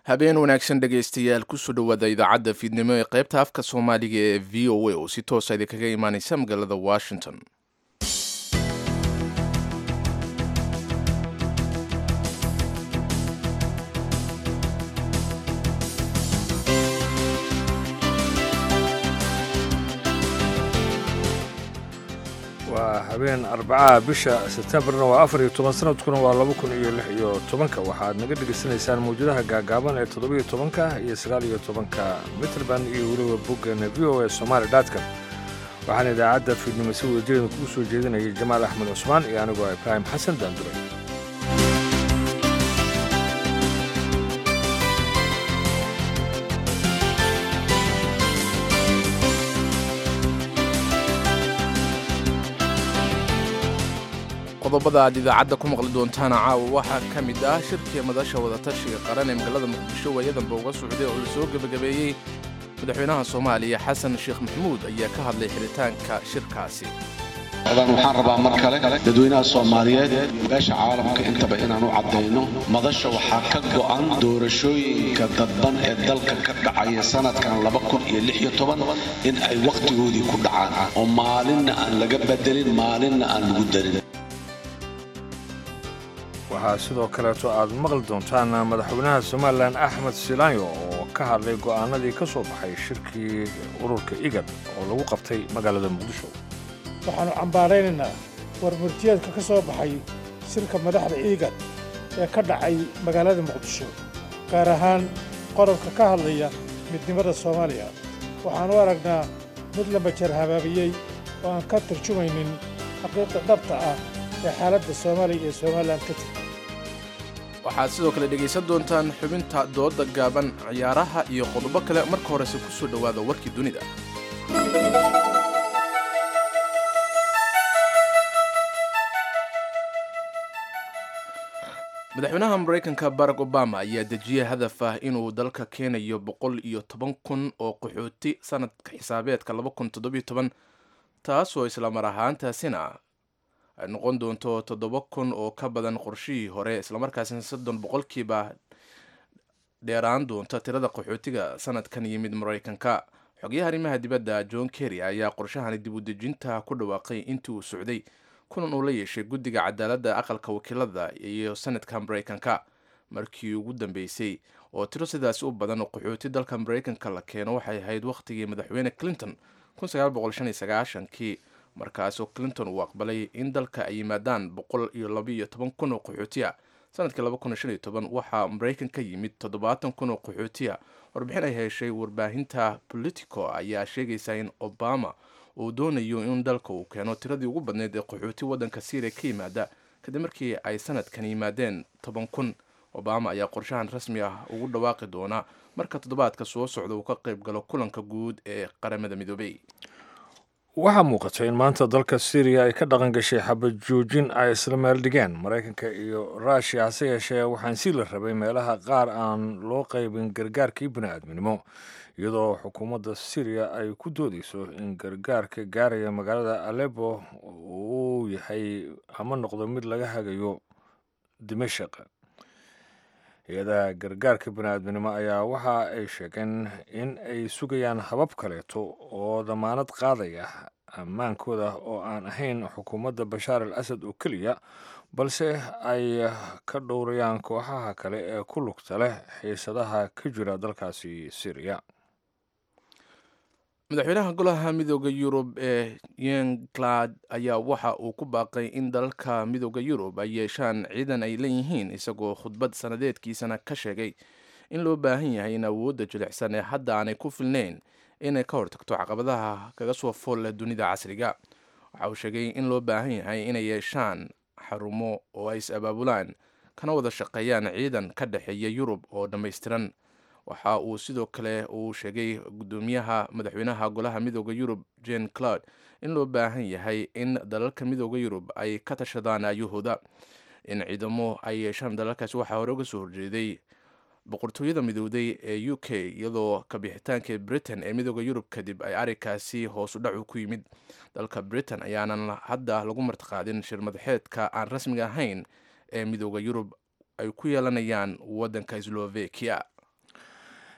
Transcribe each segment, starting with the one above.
habeen wanaagsan dhegaystayaal kusoo dhowaada idaacadda fiidnimo ee qaybta afka soomaaliga ee v o a oo si toosa idinkaga imaaneysa magaalada washington waa habeen arbacaha bisha sebtembarna waa afar iyo toban sanadkuna waa laba kun iyo lix iyo tobanka waxaad naga dhegaysanaysaan mawjadaha gaagaaban ee toddobiyo tobanka iyo sagaal iyo tobanka mitrband iyo weliba boggeena v o a somaali dotcom waxaana idaacadda fiidnimo si wadajeeda kugu soo jeedinayay jamaal axmed cusmaan iyo anigoo ibraahim xasan daanduray qodobada aad idaacadda ku maqli doontaana caawa waxaa ka mid ah shirkii madasha wadatashiga qaran ee magaalada muqdisho waayadanba uga socday oo la soo gebagabeeyey madaxweynaha soomaaliya xasan sheekh maxamuud ayaa ka hadlay xiritaanka shirkaasi waxaan rabaa mar kale dadweynaha soomaaliyeed beesha caalamka intaba inaan u caddayno madasha waxaa ka go'an doorashooyinka dadban ee dalka ka dhacaya sanadkan in ay wakhtigoodii ku dhacaan oo maalinna aan laga bedelin maalinna aan lagu darin waxaa sidoo kaleeto aad maqli doontaan madaxweynaha somalilan axmed silaanyo oo ka hadlay go'aanadii ka soo baxay shirkii ururka igad oo lagu qabtay magaalada muqdisho waxaannu cambaaraynaynaa warmurtiyeedka ka soo baxay shirka madaxda iigad ee ka dhacay magaalada muqdisho gaar ahaan qodobka ka hadlaya midnimada soomaaliya waxaan u aragnaa mid la majar habaabiyey oo aan ka turjumaynin xaqiiqda dhabta ah ee xaaladda soomaaliya iyo somalilan ka jirta waxaad sidoo kale dhegaysan doontaan xubinta dooda gaaban ciyaaraha iyo qodobo kale marka horese ku soo dhowaada warkii dunida madaxweynaha maraykanka barack obama ayaa dejiyey hadaf ah inuu dalka keenayo boqol iyo toban kun oo qaxooti sanadka xisaabeedka laba kun toddobiyo toban taasoo islamar ahaantaasina ay noqon doonto toddoba kun oo ka badan qorshihii hore islamarkaasina soddon boqolkiiba dheeraan doonta tirada qaxootiga sanadkan yimid maraykanka xogayaha arrimaha dibadda john kerry ayaa qorshahani dib u dejinta ku dhawaaqay intii uu socday kulan uu la yeeshay guddiga cadaaladda aqalka wakiilada iyo sanadka maraykanka markii ugu dambeysay oo tiro sidaas u badan oo qaxooti dalka maraykanka la keeno waxay ahayd wakhtigii madaxweyne clinton kii markaasoo clinton uu aqbalay in dalka ay yimaadaan boqol iyo labaiyo toban kun oo qaxootiya sanadkii laba kun shan iyo toban waxaa maraykan ka yimid toddobaatan kun oo qaxootiya warbixin ay heshay warbaahinta politico ayaa sheegaysa in obama uu doonayo in dalka uu keeno tiradii ugu badneyd ee qaxooti waddanka syriya ka yimaada kadib markii ay sanadkan yimaadeen toban kun obama ayaa qorshahan rasmi ah ugu dhawaaqi doona marka toddobaadka soo socda uu ka qayb galo kulanka guud ee qaramada midoobey waxaa muuqata in maanta dalka syriya ay ka dhaqan gashay xabad joojin ay isla meel dhigeen maraykanka iyo ruushiya hase yeeshee waxaan sii la rabay meelaha qaar aan loo qaybin gargaarkii bini-aadminimo iyadoo xukuumadda syriya ay ku doodeyso in gargaarka gaaraya magaalada alebo uu yahay ama noqdo mid laga hagayo dimashaq hay-adaha gargaarka bini-aadminimo ayaa waxa ay sheegeen in ay sugayaan habab kaleeto oo damaanad qaadaya ammaankooda oo aan ahayn xukuumadda bashaar al asad oo keliya balse ay ka dhowrayaan kooxaha kale ee ku lugta leh xiisadaha ka jira dalkaasi syriya madaxweynaha golaha midooda yurub ee yenglad ayaa waxa uu ku baaqay in dalalka midooda yurub ay yeeshaan ciidan ay leeyihiin isagoo khudbad sanadeedkiisana ka sheegay in loo baahan yahay in awoodda jilicsan ee hadda aanay ku filnayn inay ka hortagto caqabadaha kaga soo fool leh dunida casriga waxa uu sheegay in loo baahan yahay inay yeeshaan xarumo oo ay is abaabulaan kana wada shaqeeyaan ciidan ka dhexeeya yurub oo dhammaystiran waxa uu sidoo kale uu sheegay gudoomiyaha madaxweynaha golaha midooda yurub jen cloud in loo baahan yahay in dalalka midooda yurub ay ka tashadaan aayahooda in ciidamo ay yeeshaan dalalkaasi waxaa hore uga soo horjeeday boqortooyada midowday ee u k iyadoo kabixitaanka britain ee midooda yurub kadib ay arrinkaasi hoos u dhacu ku yimid dalka britain ayaanan hadda lagu martiqaadin shir madaxeedka aan rasmiga ahayn ee midooda yurub ay ku yeelanayaan waddanka slovakia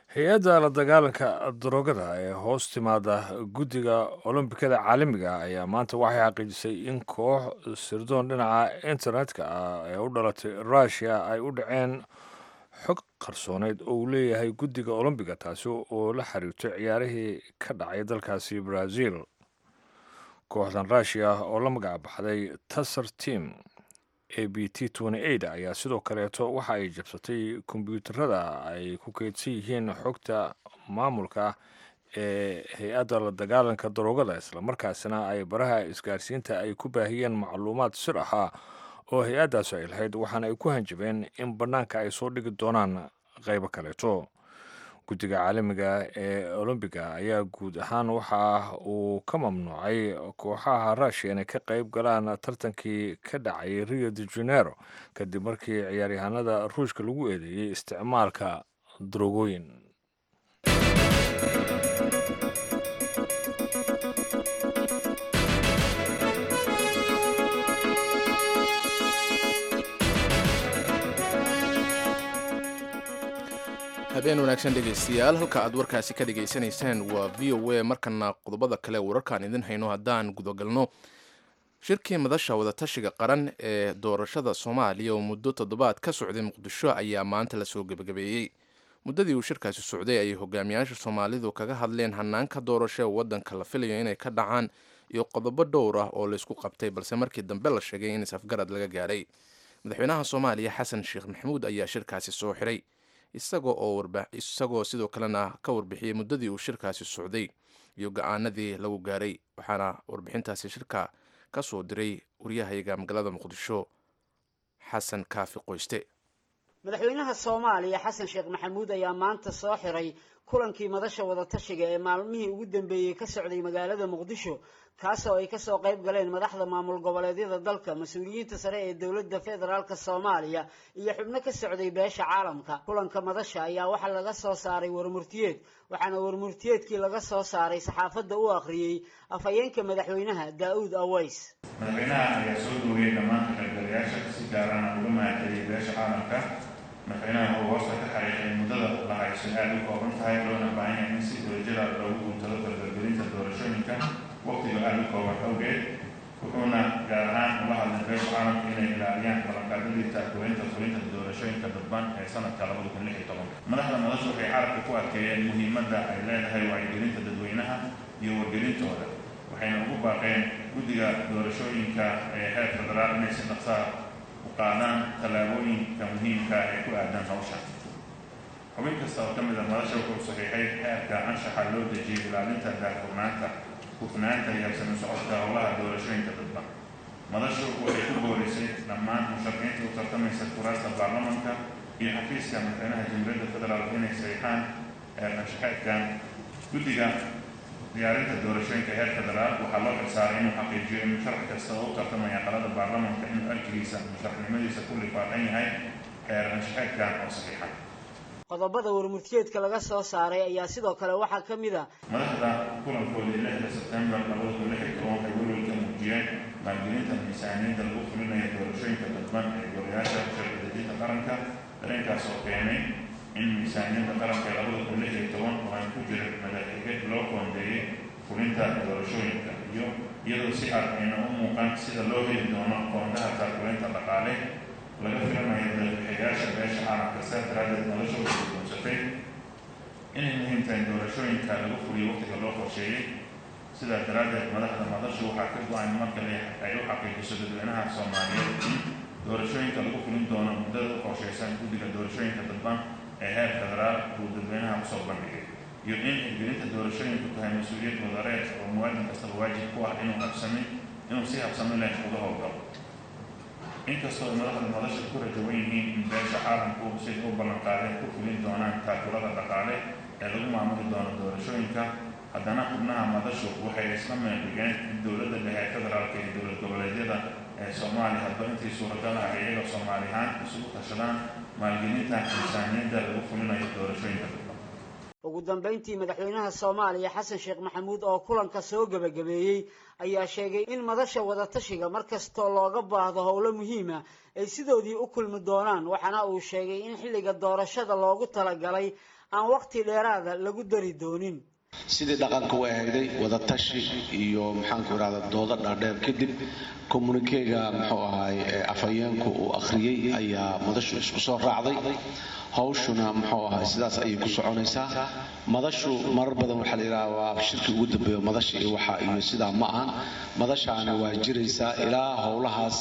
hay-adda la dagaalanka daroogada ee hoos timaada guddiga olombikada caalamiga ah ayaa maanta waxay xaqiijisay in koox sirdoon dhinaca internetka ah ee u dhalatay rushia ay u dhaceen xog qarsooneyd oo uu leeyahay guddiga olombiga taasi oo la xiriirto ciyaarihii ka dhacay dalkaasi brazil kooxdan rushia oo la magac baxday tasar team a b t ayaa sidoo kaleeto waxa ay jabsatay kombyuutarada ay ku keydsan yihiin xogta maamulka ee hay-adda la dagaalanka daroogada islamarkaasina ay baraha isgaarsiinta ay ku baahiyeen macluumaad sir ahaa oo hay-addaasi ay lahayd waxaana ay ku hanjabeen in bannaanka ay soo dhigi doonaan qaybo kaleeto guddiga caalamiga ee olombiga ayaa guud ahaan waxa uu ka mamnuucay kooxaha rushia inay ka qayb galaan tartankii ka dhacay rio de janeiro kadib markii ciyaaryahanada ruushka lagu eedeeyey isticmaalka darogooyin habeen wanaagsan dhegaystayaal halka aad warkaasi ka dhagaysanaysaan waa v o a markana qodobada kale wararkaan idin hayno haddaan gudagalno shirkii madasha wadatashiga qaran ee doorashada soomaaliya oo muddo toddobaad ka socday muqdisho ayaa maanta lasoo gebagabeeyey muddadii uu shirkaasi socday ayay hogaamiyaasha soomaalidu kaga hadleen hanaanka doorasho ee waddanka la filayo inay ka dhacaan iyo qodobo dhowr ah oo laysku qabtay balse markii dambe la sheegay in is-afgarad laga gaadhay madaxweynaha soomaaliya xasan sheekh maxamuud ayaa shirkaasi soo xiray isagoo oo isagoo sidoo kalena ka warbixiyey muddadii uu shirkaasi socday iyo go-aanadii lagu gaaray waxaana warbixintaasi shirka ka soo diray waryahayaga magaalada muqdisho xasan kaafi qoyste madaxweynaha soomaaliya xasan sheekh maxamuud ayaa maanta soo xiray kulankii madasha wadatashiga ee maalmihii ugu dambeeyey ka socday magaalada muqdisho kaasoo ay kasoo qayb galeen madaxda maamul goboleedyada dalka mas-uuliyiinta sare ee dowladda federaalk soomaaliya iyo xubno ka socday beesha caalamka kulanka madasha ayaa waxaa laga soo saaray warmurtiyeed waxaana warmurtiyeedkii laga soo saaray saxaafadda u akhriyey afhayeenka madaxweynaha daa-uud aways madaxweynaha ayaa soo doogay dhammaan qaybgalayaasha si gaarana uga mahadceliyay beesha caalamka madaxweynaha wuxuu hoosta ka xariiqay muddada la hayso aada u kooban tahay loona baahan yahay in si wadajira loogu guuntado dardargelinta doorashooyinka waqtiga aada u kooban awgeed wuxuuna gaar ahaan ula hadlay beesha caalamka inay ilaaliyaan ballanqaadadii taakulaynta fulinta doorashooyinka dadban ee sanadka labada kun lix iyo toban madaxda madashu waxay carabka ku adkeeyeen muhiimadda ay leedahay wacyigelinta dadweynaha iyo wargelintooda waxayna ugu baaqeen guddiga doorashooyinka ee heer federaal inay si dhaqsaa u qaadaan tallaabooyinka muhiimka ee ku aadan hawsha xubin kasta oo ka mid a madasha wuxuu saxiixay heerka anshaxa loo dejiyay ilaalinta daahfurnaanta hufnaanta iyo habsami socodka howlaha doorashooyinka dadban madashu waxay ku boorisay dhammaan musharaxiinta u tartamaysa kuraasta baarlamanka iyo xafiiska madaxweynaha jamhuuriyadda federaalk inay saxiixaan heer anshaxeedkan guddiga diyaarinta doorashooyinka heer federaal waxaa loo xilsaaray inuu xaqiijiyo in musharax kasta oo u tartamaya qalada baarlamanka inuu arkigiisa musharaxnimadiisa ku lifaaqan yahay heer anshaxeedkan oo saxiixa qodobada warmurtiyeedka laga soo saaray ayaa sidoo kale waxaa ka mid a madaxda kulankoodii lixda sebtembar labada kun lix iyo toban waxay welwelka muujiyeen maalgelinta miisaaniyadda lagu fulinayo doorashooyinka dadban ee golayaasha sharci dejinta qaranka dareenkaas oo keenay in miisaaniyadda qaranka ee labada kun lix iyo toban oo aan ku jirin madaxige loo qoondeeyey fulinta doorashooyinka iyo iyadoo si cad ayna u muuqan sida loo heli doono qoondaha taakulaynta dhaqaale laga filanayo dalbixiyaasha beesha caalamka saa daraadeed nolosha waxay guunsatay inay muhiim tahay doorashooyinka lagu fuliyo waqtiga loo qorsheeyey sidaa daraaddeed madaxda madashu waxaa ka go-an markale ay u xaqiijiso dadweynaha soomaaliyeed in doorashooyinka lagu fulin doono muddada u qorsheysan guddiga doorashooyinka dadban ee heer federaal uu dadweynaha usoo bandhigay iyo in hirgelinta doorashooyinku tahay mas-uuliyad wadareed oo muwaadin kastaba waajib ku ah inuu habsami inuu si habsami leh uga howlgalo inkastoo madaxda madasha ku rajawan yihiin in beesha caalamku siday u ballanqaadeen ku fulin doonaan taakulada dhaqaale ee lagu maamuli doono doorashooyinka haddana xubnaha madashu waxay isla meeldhigeen in dowladda dhexe ee federaalka iyo dowlad goboleedyada ee soomaaliya hadba intii suuragal ah iyaga soomaali ahaan isugu tashadaan maalgelinta miisaaniyadda lagu fulinayo doorashooyinka dadban ugu dambeyntii madaxweynaha soomaaliya xasan sheekh maxamuud oo kulanka soo gebagabeeyey ayaa sheegay in madasha wadatashiga mar kastoo looga baahdo howlo muhiima ay sidoodii u kulmi doonaan waxaana uu sheegay in xilliga doorashada loogu talagalay aan waqti dheeraada lagu dari doonin sidii dhaqanka u ahayday wadatashi iyo maxaanku irahda doodo dhaadheer kadib kommunikeega muxuu ahaay afhayeenku uu akhriyey ayaa madashu isku soo raacday hawshuna muxuu ahaay sidaas ayay ku soconaysaa madashu marar badan waxaa la yidhaha waa shirkii ugu dambeeyo madasha iyo waxa iyo sidaa ma ahan madashaana waa jiraysaa ilaa howlahaas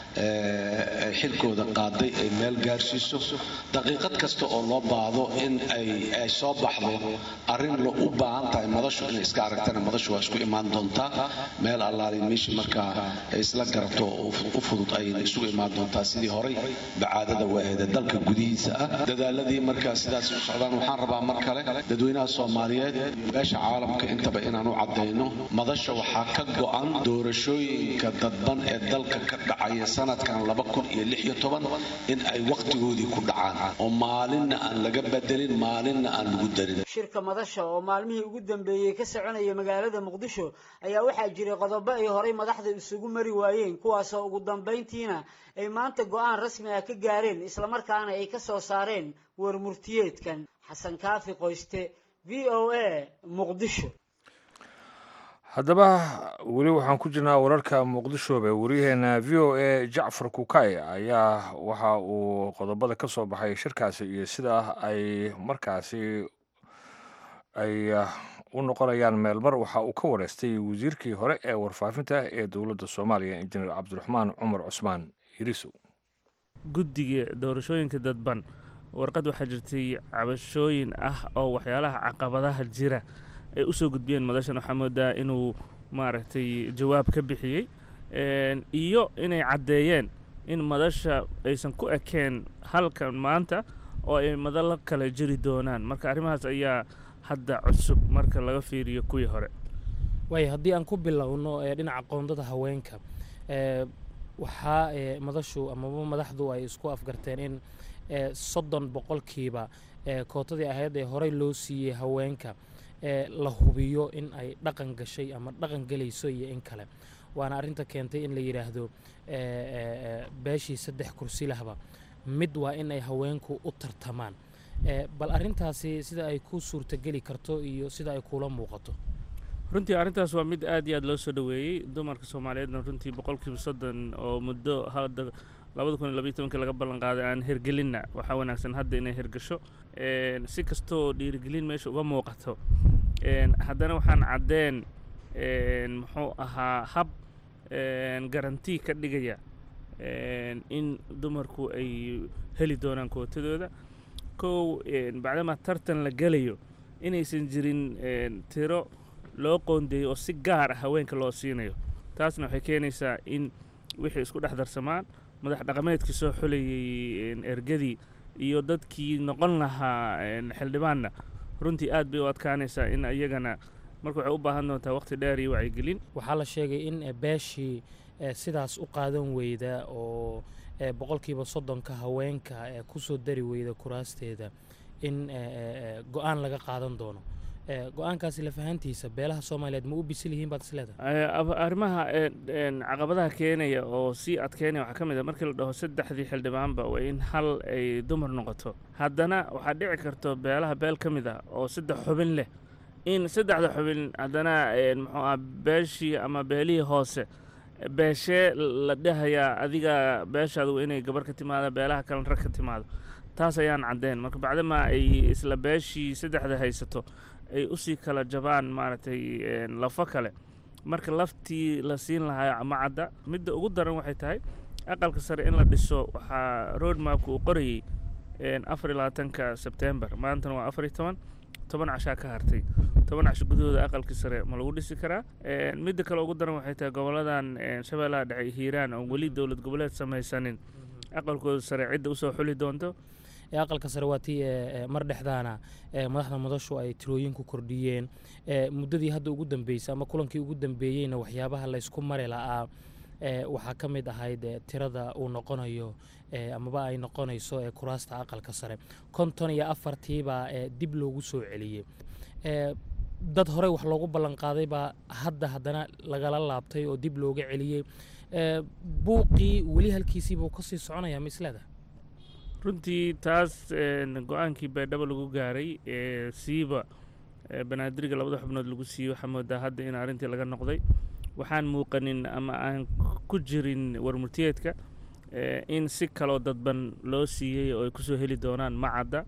xilkooda qaaday ay meel gaarsiiso daqiiqad kasta oo loo baahdo in ay soo baxdo arrin la u baahan tahay madashu inay iska aragtana madashu waa isku imaan doontaa meel allaali meesha markaa ay isla garato oo u fudud ayayna isugu imaan doontaa sidii horay bacaadada waaheeda dalka gudihiisa ah dadaaladii markaa sidaas u socdaan waxaan rabaa mar kale dadweynaha soomaaliyeed beesha caalamka intaba inaan u caddayno madasha waxaa ka go-an doorashooyinka dadban ee dalka ka dhacaya sanadkan in ay wakhtigoodii ku dhacaan oo maalinna aan laga bedelin maalinna aan lagu darin shirka madasha oo maalmihii ugu dambeeyey ka soconaya magaalada muqdisho ayaa waxaa jiray qodobo ay horay madaxda isugu mari waayeen kuwaasoo ugu dambayntiina ay maanta go-aan rasmi ah ka gaareen islamarkaana ay ka soo saareen warmurtiyeedkan xasan kaafi qoyste v o a muqdisho haddaba weli waxaan ku jirnaa wararka muqdishoobe waryaheena v o a jacfar kukay ayaa waxa uu qodobada ka soo baxay shirkaasi iyo sida ay markaasi ay u noqonayaan meelmar waxa uu ka wareystay wasiirkii hore ee warfaafinta ee dowladda soomaaliya injineer cabdiraxmaan cumar cusmaan yirisow guddiga doorashooyinka dadban warqad waxaa jirtay cabashooyin ah oo waxyaalaha caqabadaha jira ay u soo gudbiyeen madashan waxaa moodaa inuu maaragtay jawaab ka bixiyey iyo inay caddeeyeen in madasha aysan ku ekeen halkan maanta oo ay madalo kale jiri doonaan marka arrimahaas ayaa hadda cusub marka laga fiiriyo kuwii hore waay haddii aan ku bilowno dhinaca qoondada haweenka waxaa madashu amaba madaxdu ay isku afgarteen in soddon boqolkiiba kootadii ahayd ee horey loo siiyey haweenka la hubiyo in ay dhaqan gashay ama dhaqan gelayso iyo in kale waana arrinta keentay in la yidhaahdo beeshii saddex kursi lahba mid waa in ay haweenku u tartamaan bal arrintaasi sida ay ku suurtageli karto iyo sida ay kula muuqato runtii arrintaas waa mid aad iyo aad loo soo dhoweeyey dumarka soomaaliyeedna runtii boqolkiiba soddon oo muddo hadda labada kun iyo labayo tobankii laga ballan qaaday aan hergelinna waxaa wanaagsan hadda inay hergasho si kastoo dhiirigelin meesha uga muuqato haddana waxaan caddeen muxuu ahaa hab garantii ka dhigaya in dumarku ay heli doonaan kootadooda kow bacdamaa tartan la gelayo inaysan jirin tiro loo qoondeeyo oo si gaar ah haweenka loo siinayo taasna waxay keenaysaa in wixii isku dhex darsamaan madax dhaqameedkii soo xulayey ergadii iyo dadkii noqon lahaa xildhibaanna runtii aad bay u adkaanaysaa in iyagana marka waxay u baahan doontaa waqti dheer iyo wacyigelin waxaa la sheegay in beeshii sidaas u qaadan weyda oo boqolkiiba soddonka haweenka kusoo dari weyda kuraasteeda in go-aan laga qaadan doono go-aankaasi lafahantiisa beelaha soomaaliyeed ma u bisil yihiin baad isleedahay arrimaha caqabadaha keenaya oo sii adkeynaya waxaa ka mid a markii la dhaho saddexdii xildhibaanba waa in hal ay dumar noqoto haddana waxaa dhici karto beelaha beel ka mid ah oo saddex xubin leh in saddexda xubin haddana muxuu ah beeshii ama beelihii hoose beeshee la dhahayaa adiga beeshaada waa inay gabar ka timaado beelaha kalena rag ka timaado taas ayaan caddeen marka bacdamaa ay isla beeshii saddexda haysato ay usii kala jabaan maaragtay lafo kale marka laftii la siin lahaa ma cadda midda ugu daran waxay tahay aqalka sare in la dhiso waxaa road mapka uu qorayey afar iyo labaatanka sebtembar maantana waa afar iyo toban toban cashaa ka hartay toban casho gudahooda aqalkii sare ma lagu dhisi karaa midda kale ugu daran waxay tahay goboladan shabeellaha dhexe hiiraan oon weli dowlad goboleed samaysanin aqalkooda sare cidda usoo xuli doonto aqalka sare waa tii mar dhexdaana madaxda madashu ay tirooyin ku kordhiyeen muddadii hadda ugu dambeysay ama kulankii ugu dambeeyeyna waxyaabaha laysku mari la'aa waxaa ka mid ahayd tirada uu noqonayo amaba ay noqonayso kuraasta aqalka sare konton iyo afartiibaa dib loogu soo celiyey dad horey wax loogu ballanqaaday baa hadda haddana lagala laabtay oo dib looga celiyey buuqii weli halkiisiibuu kasii soconaya ma isleedahay runtii taas go-aankii baydhabo lagu gaaray ee siiba banaadiriga labada xubnood lagu siiyey waxaa moodaa hadda in arrintii laga noqday waxaan muuqanin ama aan ku jirin warmurtiyeedka in si kaloo dadban loo siiyey oo ay kusoo heli doonaan macadda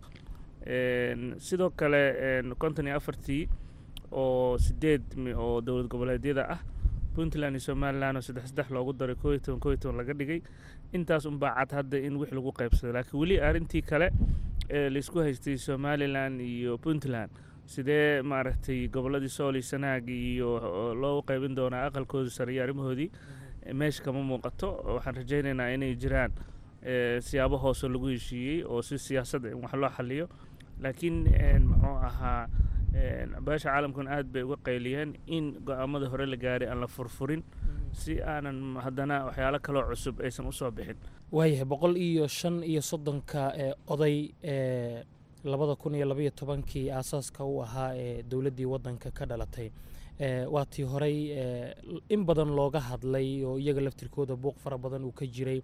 sidoo kale konton iyo afartii oo sideed oo dowlad goboleedyada ah puntland iyo somalilan oo saddex saddex loogu daray koo iyo toban koo iyo toban laga dhigay intaas unbaa cad hadda in wix lagu qaybsado laakiin weli arrintii kale ee laisku haystay somalilan iyo puntland sidee maaragtay gobolladii sool iyo sanaag iyo loo qaybin doonaa aqalkooda sare iyo arrimahoodii meesha kama muuqato waxaan rajaynaynaa inay jiraan siyaabo hoose lagu heshiiyey oo si siyaasadda in wax loo xaliyo laakiin muxuu ahaa beesha caalamkuna aad bay uga qayliyeen in go-aamada hore la gaaray aan la furfurin si aanan haddana waxyaalo kaloo cusub aysan usoo bixin waayahay boqol iyo shan iyo soddonka oday ee labada kun iyo labaiyo tobankii aasaaska u ahaa ee dowladdii waddanka ka dhalatay waa tii horey in badan looga hadlay oo iyaga laftirkooda buuq fara badan uu ka jiray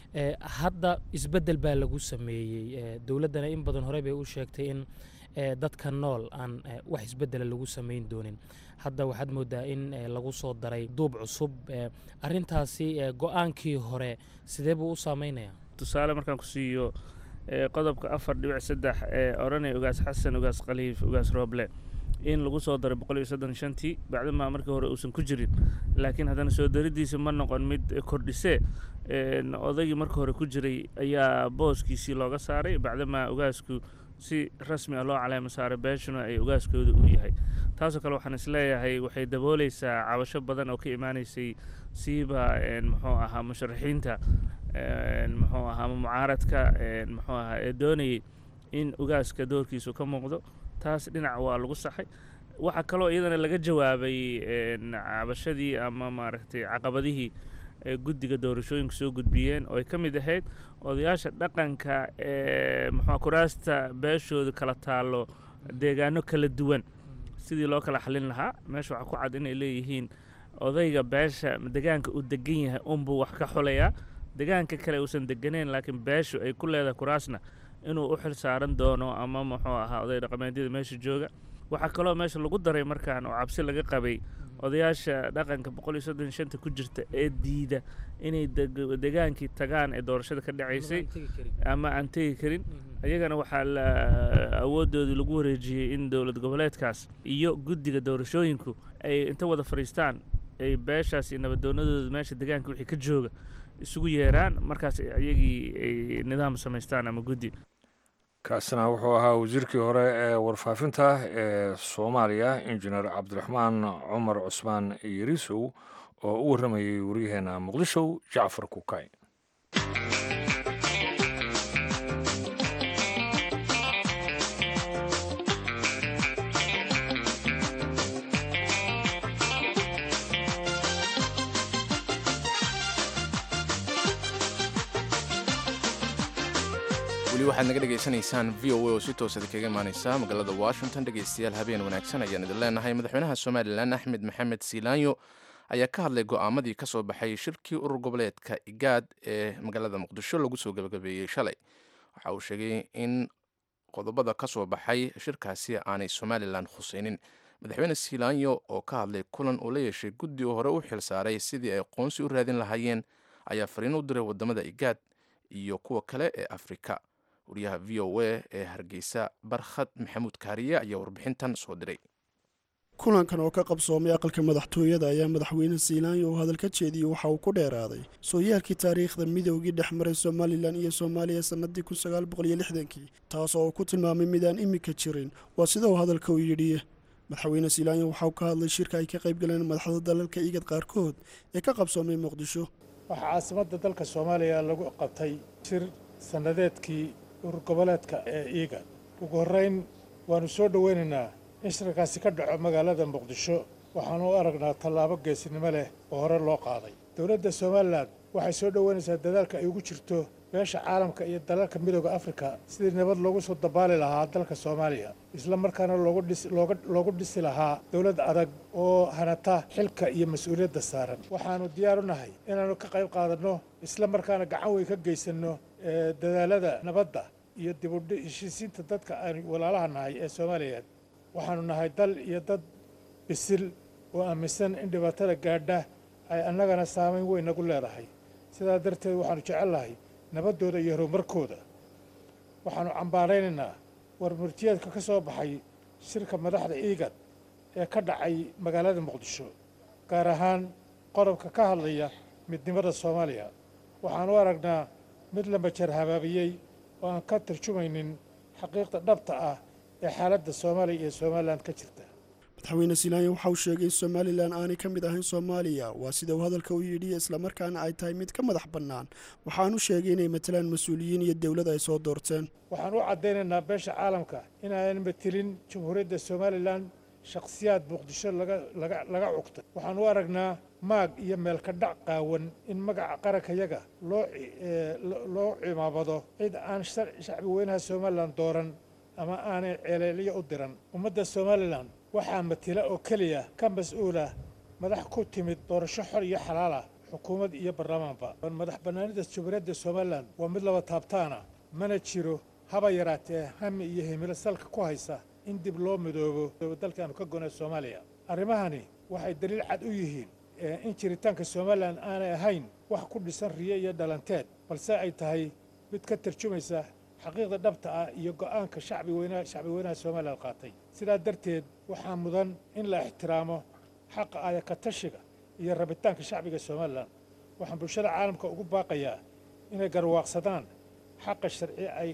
hadda isbeddel baa lagu sameeyey dowladdana in badan hore bay u sheegtay in dadka nool aan wax isbeddela lagu samayn doonin hadda waxaad moodaa in lagu soo daray duub cusub arrintaasi go-aankii hore sidee buu u saameynayaa tusaale markaan ku siiyo qodobka afar dhibic saddex ee odhanaya ugaas xasan ugaas khaliif ugaas rooble in lagu soo daray boqol iyo soddon shantii bacdamaa markii hore uusan ku jirin laakiin haddana soo daridiisa ma noqon mid kordhisee odaygii marka hore ku jiray ayaa booskiisii looga saaray bacdamaa ugaasku si rasmi ah loo caleemo saaray beeshuna ay ugaaskooda u yahay taasoo kale waxaan isleeyahay waxay dabooleysaa cabasho badan oo ka imaaneysay siiba muxuu ahaa musharaxiinta muxuu ahaa mucaaradka muxuu ahaa ee doonayay in ugaaska doorkiisu ka muuqdo taas dhinac waa lagu saxay waxaa kaloo iyadana laga jawaabay cabashadii ama maaragtay caqabadihii guddiga doorashooyinka soo gudbiyeen oo ay ka mid ahayd odayaasha dhaqanka ee muxua kuraasta beeshooda kala taallo deegaano kala duwan sidii loo kala xalin lahaa meesha waxaa ku cad inay leeyihiin odayga beesha degaanka uu degan yahay unbuu wax ka xulayaa degaanka kale uusan deganeyn laakiin beeshu ay ku leedahay kuraasna inuu u xil saaran doono ama muxuu ahaa oday dhaqameedyada meesha jooga waxaa kaloo meesha lagu daray markaan oo cabsi laga qabay odayaasha dhaqanka boqol iyo soddon shanta ku jirta ee diida inay degaankii tagaan ee doorashada ka dhacaysay ama aan tegi karin iyagana waxaa la awoodoodii lagu wareejiyey in dowlad goboleedkaas iyo guddiga doorashooyinku ay inta wada fadhiistaan ay beeshaas iyo nabadoonadooda meesha degaanka wixii ka jooga isugu yeeraan markaas iyagii ay nidaam samaystaan ama guddi kaasina wuxuu ahaa wasiirkii hore ee warfaafinta ee soomaaliya injineer cabdiraxmaan cumar cusmaan yarisow oo u warramayay waryaheena muqdisho jacfar kukay weli waxaad naga dhegaysanaysaan v o a oo si toosada kaga imaaneysa magaalada washington dhegaystayaal habeen wanaagsan ayaan idin leenahay madaxweynaha somalilan axmed maxamed siilaanyo ayaa ka hadlay go'aamadii ka soo baxay shirkii urur goboleedka igaad ee magaalada muqdisho lagu soo gabagabeeyey shalay waxa uu sheegay in qodobada ka soo baxay shirkaasi aanay somalilan khuseynin madaxweyne siilaanyo oo ka hadlay kulan uu la yeeshay guddi oo hore u xil saaray sidii ay qoonsi u raadin lahaayeen ayaa fariin u diray wadamada igaad iyo kuwa kale ee afrika wariyaha v o a ee hargeysa barkhad maxamuud kaariye ayaa warbixintan soo diray kulankan oo ka qabsoomay aqalka madaxtooyada ayaa madaxweyne siilaanyo uu hadal ka jeediyey waxa uu ku dheeraaday sooyaalkii taariikhda midoogii dhex maray somalilan iyo soomaaliya sannadii kun sagaal boqol iyo lixdankii taas oo uu ku tilmaamay midaan imika jirin waa sida uu hadalka u yidhi madaxweyne siilaanyo waxauu ka hadlay shirka ay ka qayb galeen madaxda dalalka igad qaarkood ee ka qabsoomay muqdisho waxaa caasimadda dalka soomaaliya lagu qabtay shir sannadeedkii urur goboleedka ee iigan ugu horrayn waannu soo dhoweynaynaa in shirkaasi ka dhaco magaalada muqdisho waxaanu u aragnaa tallaabo geesinimo leh oo hore loo qaaday dowladda somalilan waxay soo dhoweynaysaa dadaalka ay ugu jirto beesha caalamka iyo dalalka midooda afrika sidii nabad loogu soo dabaali lahaa dalka soomaaliya isla markaana loogu dhisi lahaa dowlad adag oo hanata xilka iyo mas-uuliyadda saaran waxaannu diyaar u nahay inaannu ka qayb qaadanno isla markaana gacan weyn ka geysanno dadaalada nabadda iyo dib u heshiisiinta dadka aan walaalaha nahay ee soomaaliyeed waxaanu nahay dal iyo dad bisil oo aaminsan in dhibaatada gaadha ay annagana saamayn weyn nagu leedahay sidaa darteed waxaanu jecelnahay nabaddooda iyo horumarkooda waxaanu cambaaraynaynaa warmurtiyeedka ka soo baxay shirka madaxda iigad ee ka dhacay magaalada muqdisho gaar ahaan qodobka ka hadlaya midnimada soomaaliya waxaan u aragnaa mid la majar habaabiyey oo aan ka tarjumaynin xaqiiqda dhabta ah ee xaaladda soomaaliya iyo somalilan ka jirta madaxweyne silaanya waxa uu sheegay in somalilan aanay ka mid ahayn soomaaliya waa sida uu hadalka u yidhi islamarkaana ay tahay mid ka madax bannaan waxaanu sheegay inay matalaan mas-uuliyiin iyo dowlad ay soo doorteen waxaan u caddaynaynaa beesha caalamka inaanan matelin jamhuuriyadda somalilan shakhsiyaad muqdisho laga cugtay waxaan u aragnaa maag iyo meelka dhac qaawan in magaca qarankayaga loo cimaamado cid aan shacbi weynaha somalilan dooran ama aanay ceeleelyo u diran ummadda somalilan waxaa matila oo keliya ka mas-uula madax ku timid doorasho xor iyo xalaala xukuumad iyo baarlamaanba madax bannaanida jamhuuriyadda somalilan waa mid laba taabtaana mana jiro haba yaraatee hami iyo himilo salka ku haysa in dib loo midoobo dalkaanu ka gonay soomaaliya arrimahani waxay daliil cad u yihiin in jiritaanka somalilan aanay ahayn wax ku dhisan riyo iyo dhalanteed balse ay tahay mid ka tarjumaysa xaqiiqda dhabta ah iyo go'aanka shacbi weynaha shacbi weynaha somalilan qaatay sidaa darteed waxaa mudan in la ixtiraamo xaqa ayaka tashiga iyo rabitaanka shacbiga somalilan waxaan bulshada caalamka ugu baaqayaa inay garwaaqsadaan xaqa sharci ay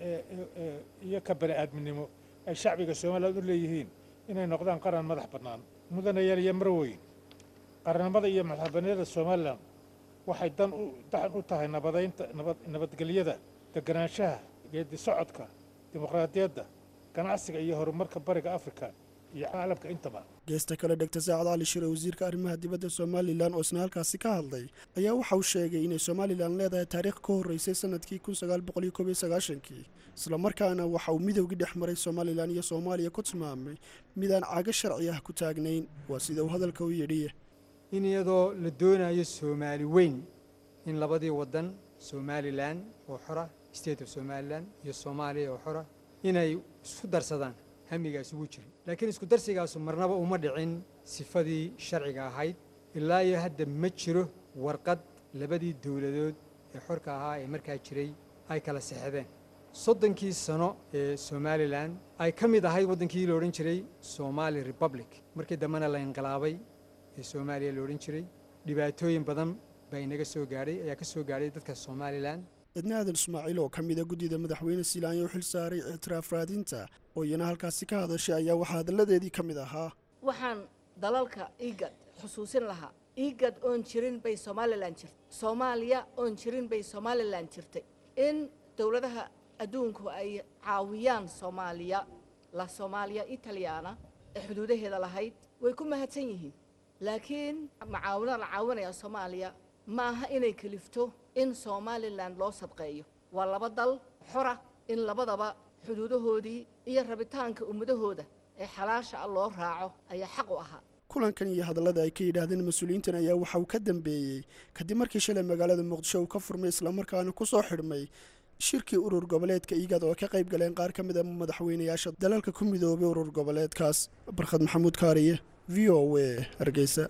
iyo ka bani aadminimo ay shacbiga somalilan u leeyihiin inay noqdaan qaran madax bannaan mudanayaal iyo marweyn qarannimada iyo madaxbaniyada somalilan waxay dan daxan u tahay nabadaynta nabadgelyada deganaanshaha geedi socodka dimuqraadiyadda ganacsiga iyo horumarka bariga afrika iyo caalamka intaba geesta kale dhegta saacad cali shire wasiirka arrimaha dibadda somalilan oo isna halkaasi ka hadlay ayaa waxa uu sheegay inay somalilan leedahay taariikh ka horreysay sanadkii kun sagaal boqol iyo koob iyo sagaashankii islamarkaana waxa uu midowgii dhex maray somalilan iyo soomaaliya ku tilmaamay midaan cago sharci ah ku taagnayn waa sida uu hadalka u yidhi in iyadoo la doonayo soomaali weyn in labadii waddan somalilan oo xora state of somalilan iyo soomaaliya oo xora inay isku darsadaan hamigaas ugu jiro laakiin isku darsigaasu marnaba uma dhicin sifadii sharciga ahayd ilaa iyo hadda ma jiro warqad labadii dowladood ee xorka ahaa ee markaa jiray ay kala sexdeen soddonkii sano ee somalilan ay ka mid ahayd waddankii la odhan jiray somali republic markii dambena la inqilaabay ee soomaaliya la odhan jiray dhibaatooyin badan baa inaga soo gaadhay ayaa ka soo gaadhay dadka somalilan edna aadan ismaaciil oo ka mida guddida madaxweyne silaanya u xil saaray ictiraaf raadinta oo iyana halkaasi ka hadashay ayaa waxaa hadalladeedii ka mid ahaa waxaan dalalka igad xusuusin lahaa igad oon jirin bay somalilan jirtay soomaaliya oon jirin bay somalilan jirtay in dowladaha adduunku ay caawiyaan soomaaliya la soomaaliya italyaana ee xuduudaheeda lahayd way ku mahadsan yihiin laakiin macaawino la caawinaya soomaaliya ma aha inay kelifto in somalilan loo sadqeeyo waa laba dal xora in labadaba xuduudahoodii iyo rabitaanka ummadahooda ee xalaasha ah loo raaco ayaa xaq u ahaa kulankan iyo hadallada ay ka yidhaahdeen mas-uuliyiintan ayaa waxa uu ka dambeeyey kadib markii shalay magaalada muqdisho uu ka furmay islamarkaana ku soo xidhmay shirkii urur goboleedka igad oo ka qayb galeen qaar ka mid a madaxweynayaasha dalalka ku midoobay urur goboleedkaas barkhad maxamuud kaariye v o a hargeysa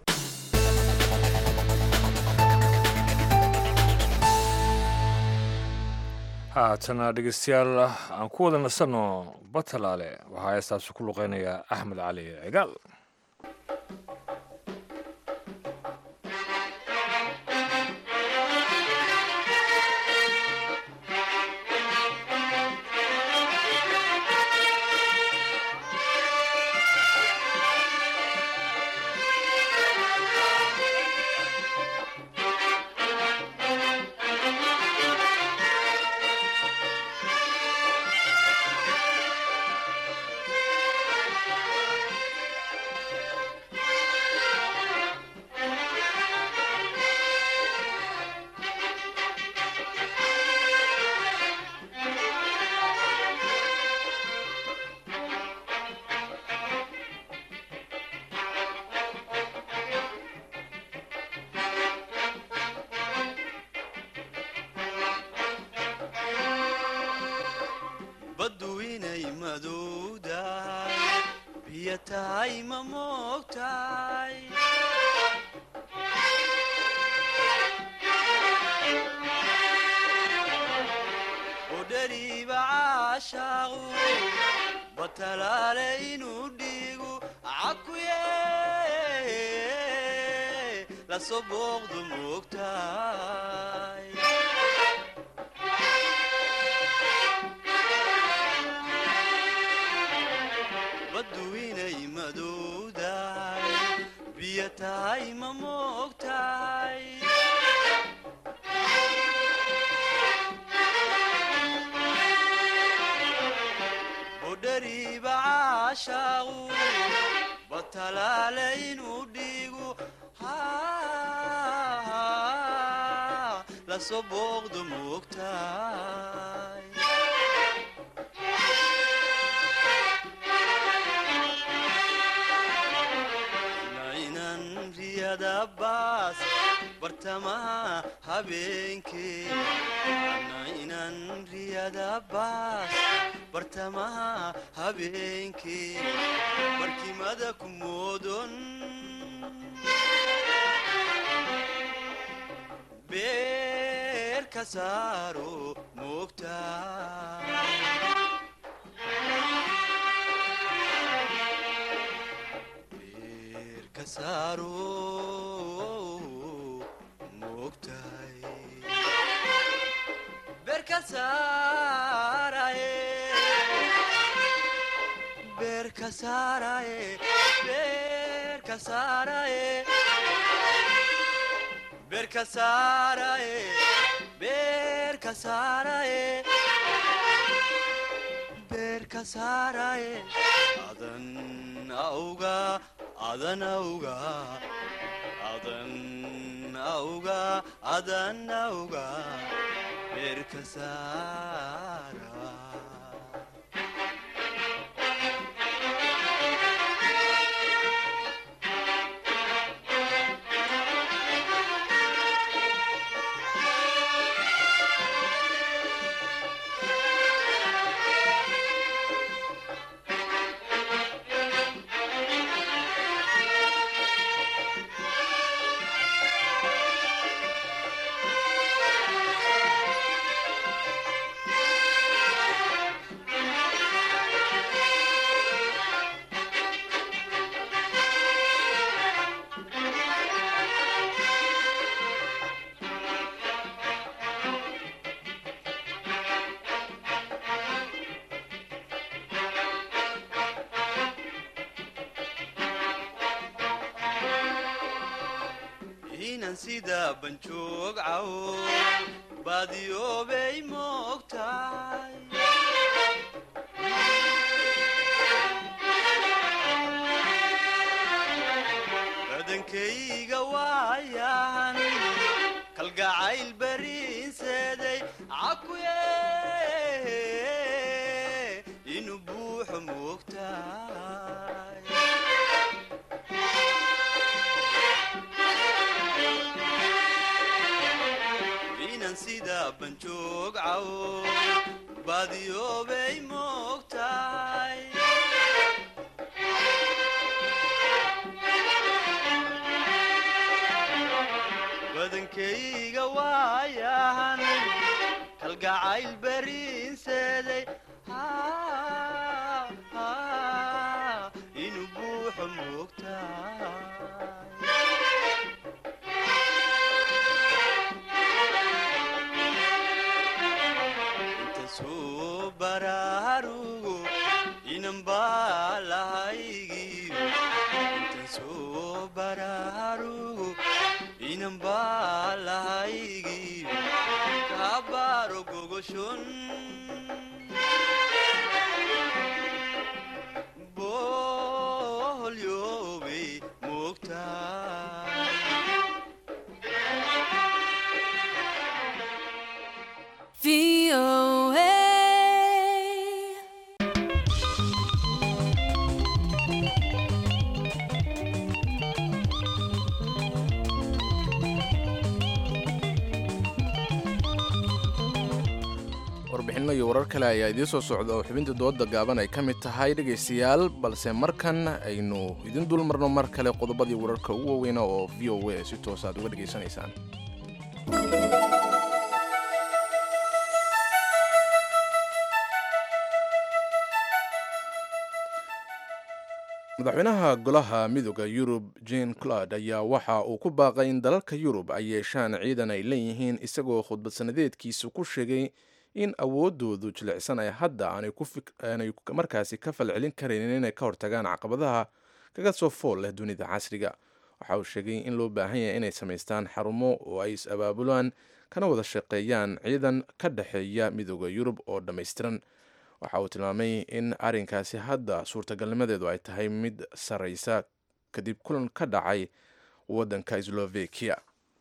haatana dhegeystayaal aan ku wada nasanno batalaale waxaa heestaasi ku luqeynaya axmed cali cigaal biyo tahay ma moogtahay udhariiba caashaaqu batalaale inuu dhiigu cakuye lasoo booqdu moogtahay baddu inay madowdahay biyo tahay ma moogtahay udhariiba caashaaqu batalaale inuu dhiigu lasoo booqdu moogtahay nainan riyada baas bartamaha habeenkee nainan riyada baas bartamaha habeenkee barkimada ku moodon beer ka saaro moogtahay ka saaro moogtahay beer ka saaraye beer ka saaraye beer ka saaraye beer ka saaraye beer ka saaraye beer ka saaraye adan auga adan auga adan auga adan auga beer ka saara inan sida banjoog cawo baadiyoobay moogtahay badankayga waayan kalgacayl bariinseeday cakuye inuu buuxo moogtahay inan sida banjoog cawo baadiyoobay moogtahay badankayga waayahan kalgacayl bariinseeday inuu buuxo moogtahay soo baraarugo inan baa lahaygiyo intan soo baraarugo inan baa lahaygiyo kabaaro gogoshon boholyoobay moogtahay warbixinno iyo warar kale ayaa idiin soo socda oo xubinta dooda gaaban ay ka mid tahay dhegaystayaal balse markan aynu idin dul marno mar kale qodobadii wararka ugu waaweyna oo v o a si toos aad uga dhegaysanaysaan madaxweynaha golaha midooda yurub jane claud ayaa waxa uu ku baaqay in dalalka yurub ay yeeshaan ciidan ay leeyihiin isagoo khudbad sanadeedkiisu ku sheegay in awoodoodu jilicsan ay hadda aanay markaasi ka falcelin karaynin inay ka hortagaan caqabadaha kaga soo fool leh dunida casriga waxa uu sheegay in loo baahan yahay inay samaystaan xarumo oo ay is-abaabulaan kana wada shaqeeyaan ciidan ka dhexeeya midooda yurub oo dhammaystiran waxa uu tilmaamay in arrinkaasi hadda suurtagalnimadeedu ay tahay mid sarraysa kadib kulan ka dhacay waddanka slovakia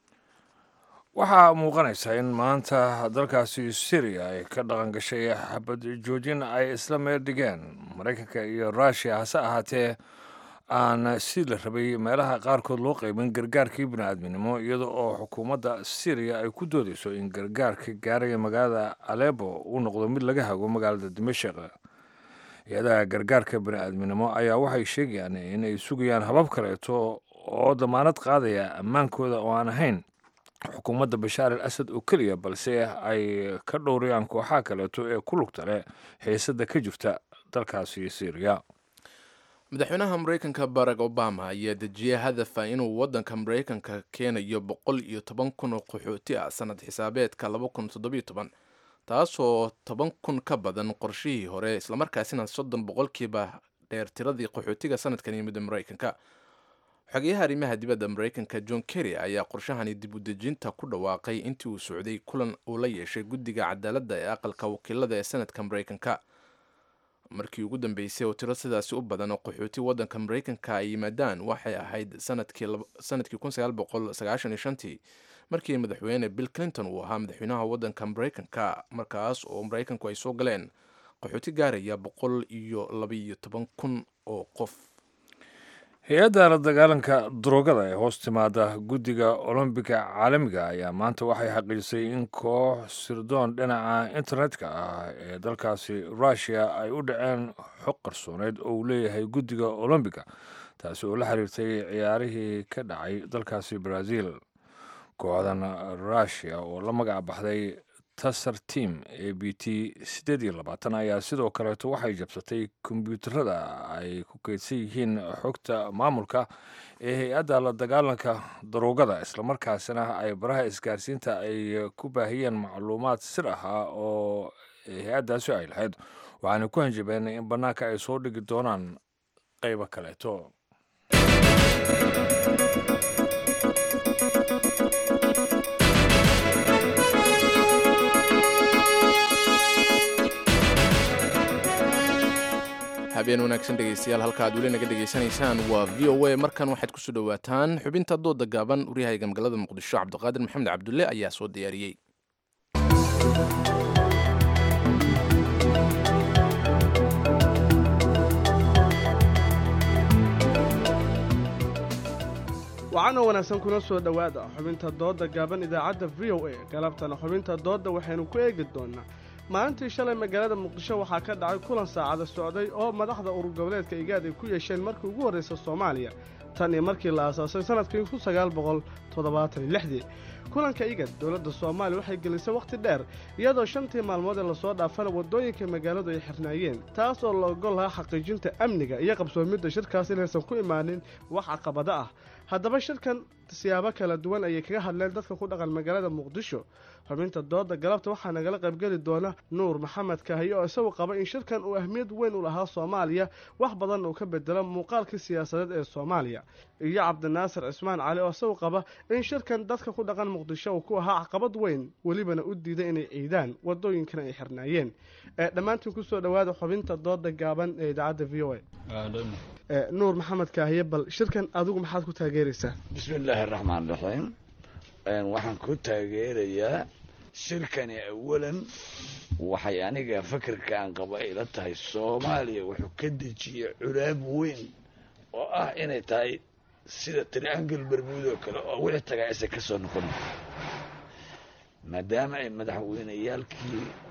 waxaa muuqanaysa in maanta dalkaasi syriya ay ka dhaqan gashay xabad joojin ay isla meel dhigeen maraykanka iyo ruushiya hase ahaatee aan si la rabay meelaha qaarkood loo qaybin gargaarkii bini-aadminimo iyada oo xukuumadda syriya ay ku doodeyso in gargaarka gaaraya magaalada alebo uu noqdo mid laga hago magaalada dimashik hay-adaha gargaarka bini-aadminimo ayaa waxay sheegayaan inay sugayaan habab kaleeto oo damaanad qaadaya ammaankooda oo aan ahayn xukuumadda bashaar al asad oo keliya balse ay ka dhowrayaan kooxaha kaleeto ee ku lugta leh xiisada ka jirta dalkaasi syriya madaxweynaha maraykanka barack obama ayaa dejiyey hadafa inuu waddanka maraykanka keenayo boqol iyo toban kun oo qaxooti ah sanad xisaabeedka laba kun toddobiyo toban taasoo toban kun ka badan qorshihii hore islamarkaasina soddon boqolkiiba dheer tiradii qaxootiga sanadkan yimid maraykanka xogeyaha arrimaha dibadda maraykanka john kerry ayaa qorshahani dib u dejinta ku dhawaaqay intii uu socday kulan uu la yeeshay guddiga cadaaladda ee aqalka wakiilada ee sanadka maraykanka markii ugu dambeysay oo tiro sidaasi u badan oo qaxooti waddanka maraykanka ay yimaadaan waxay ahayd sanadkii tii markii madaxweyne bill clinton uu ahaa madaxweynaha waddanka maraykanka markaas oo maraykanku ay soo galeen qaxooti gaaraya boqol iyo labaiyo toban kun oo qof hay-adda la dagaalanka daroogada ee hoos timaada guddiga olombiga caalamiga ayaa maanta waxay xaqiijisay in koox sirdoon dhinaca internetka ah ee dalkaasi ruushiya ay u dhaceen xog qarsooneyd oo uu leeyahay guddiga olombiga taasi oo la xiriirtay ciyaarihii ka dhacay dalkaasi brazil kooxdan ruushiya oo la magac baxday tasar team a b t siddeed iyo labaatan ayaa sidoo kaleeto waxay jabsatay kombyuutarada ay ku keydsan yihiin xogta maamulka ee hay-adda la dagaalanka daroogada islamarkaasina ay baraha isgaarsiinta ay ku baahiyeen macluumaad sir ahaa oo hay-addaasi ay lahayd waxaana ku hanjabeen in bannaanka ay soo dhigi doonaan qaybo kaleeto habeen wanaagsan dhegaystayaal halka aad weli naga dhegaysanaysaan waa v o a markan waxaad kusoo dhowaataan xubinta dooda gaaban waryahayga magaalada muqdisho cabdiqaadir maxamed cabdulle ayaa soo diyaariyey wacanoo wanaagsan kuna soo dhowaada xubinta doodda gaaban idaacadda v o a galabtana xubinta doodda waxaynu ku eegi doonnaa maalintii shalay magaalada muqdisho waxaa ka dhacay kulan saacada socday oo madaxda urur goboleedka igaad ay ku yeesheen markii ugu horraysa soomaaliya tan iyo markii la aasaasay sannadkii kun sagaal boqol toddobaatan iyo lixdii kulanka igad dowladda soomaaliya waxay gelisay wakhti dheer iyadoo shantii maalmood ee lasoo dhaafana waddooyinka magaaladu ay xirnaayeen taas oo la ogol lahaa xaqiijinta amniga iyo qabsoomidda shirkaas inaysan ku imaanin wax caqabado ah haddaba shirkan siyaabo kala duwan ayay kaga hadleen dadka ku dhaqan magaalada muqdisho xubinta dooda galabta waxaa nagala qaybgeli doona nuur maxamed kahaye oo isagu qaba in shirkan uu ahmiyad weyn u lahaa soomaaliya wax badan uu ka bedelo muuqaalkii siyaasadeed ee soomaaliya iyo cabdinaasir cismaan cali oo isagu qaba in shirkan dadka ku dhaqan muqdisho uu ku ahaa caqabad weyn welibana u diiday inay ciidaan wadooyinkana ay xirnaayeen dhammaantiin kusoo dhowaada xubinta dooda gaaban ee idaacadda v o a nuur maxamed kaahiye bal shirkan adigu maxaad ku taageeraysaa bismi illaahi araxmaan raxiim waxaan ku taageerayaa shirkani awalan waxay aniga fakarka aan qaba ila tahay soomaaliya wuxuu ka dejiyey culaab weyn oo ah inay tahay sida triangul bermuud oo kale oo wixii tagaa aysan ka soo noqon maadaama ay madaxweyneyaalkii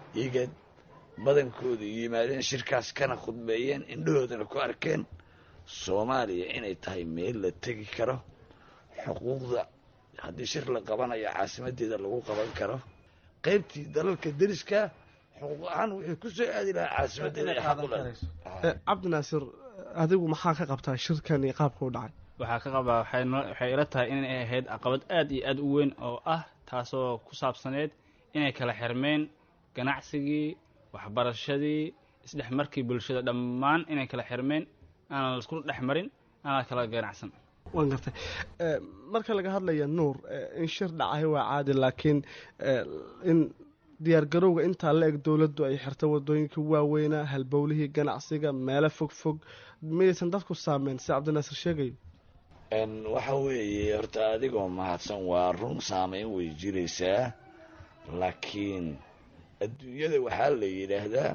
igad badankoodu yimaadeen shirkaas kana khudbeeyeen indhahoodana ku arkeen soomaaliya inay tahay meel la tegi karo xuquuqda haddii shir la qabanayo caasimadeeda lagu qaban karo qaybtii dalalka deriska xuquuq ahaan wuxuu ku soo aadi lahaa caasimadeeda ay xaq u leedahay cabdinaasir adigu maxaa ka qabtaa shirkan iyo qaabka u dhacay waxaa ka qabaa waxay noo- waxay ila tahay inay ahayd caqabad aad iyo aad u weyn oo ah taasoo ku saabsaneed inay kala xirmeen ganacsigii waxbarashadii isdhexmarkii bulshada dhammaan inay kala xirmeen aanan laisku dhex marin aanan kala ganacsan waan gartay Eh, marka laga hadlaya nuur eh, in shir dhacay waa caadi laakiin eh, in diyaargarowga intaa la eg dowladdu ay xirta wadooyinka waaweynaa halbowlihii ganacsiga meelo fog fog miyaysan dadku saameyn si cabdinaasir sheegayo n waxa weeye horta adigoo mahadsan waa run saameyn way jiraysaa laakiin adduunyada waxaa la yidhaahdaa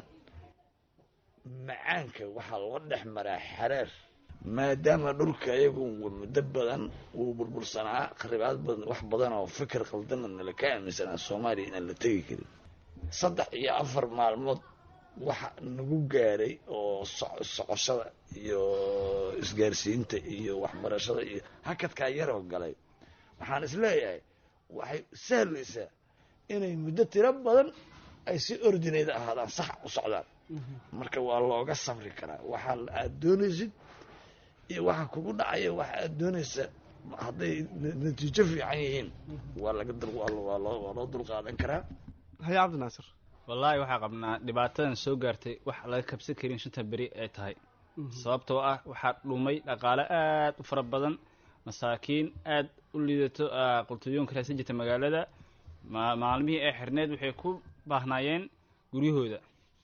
macaanka waxaa loo dhex maraa xareer maadaama dhulka iyagu muddo badan uu burbursanaa kharibaad badan wax badan oo fikir qaldanna nala ka aaminsanaa soomaaliya inaan la tegi karin saddex iyo afar maalmood waxa nagu gaaray oo soc- socoshada iyo isgaarsiinta iyo waxbarashada iyo hakadkaa yaroo galay waxaan isleeyahay waxay sahlaysaa inay muddo tiro badan ay si ordinayda ahaadaan sax u socdaan marka waa looga samri karaa waxaa aad doonaysid iyo waxa kugu dhacaya waxa aad doonaysa hadday na- natiijo fiican yihiin waa laga dul waa loo- waa loo waa loo dulqaadan karaa haye cabdinaasir wallaahi waxaa qabnaa dhibaatadan soo gaartay wax laga kabsan karin shanta beri ay tahay sababtoo ah waxaa dhumay dhaqaale aad u fara badan masaakiin aad u liidato ah, qultuyoonka raadsan jirta magaalada ma- maalmihii ay xirneed waxay ku baahnaayeen guryahooda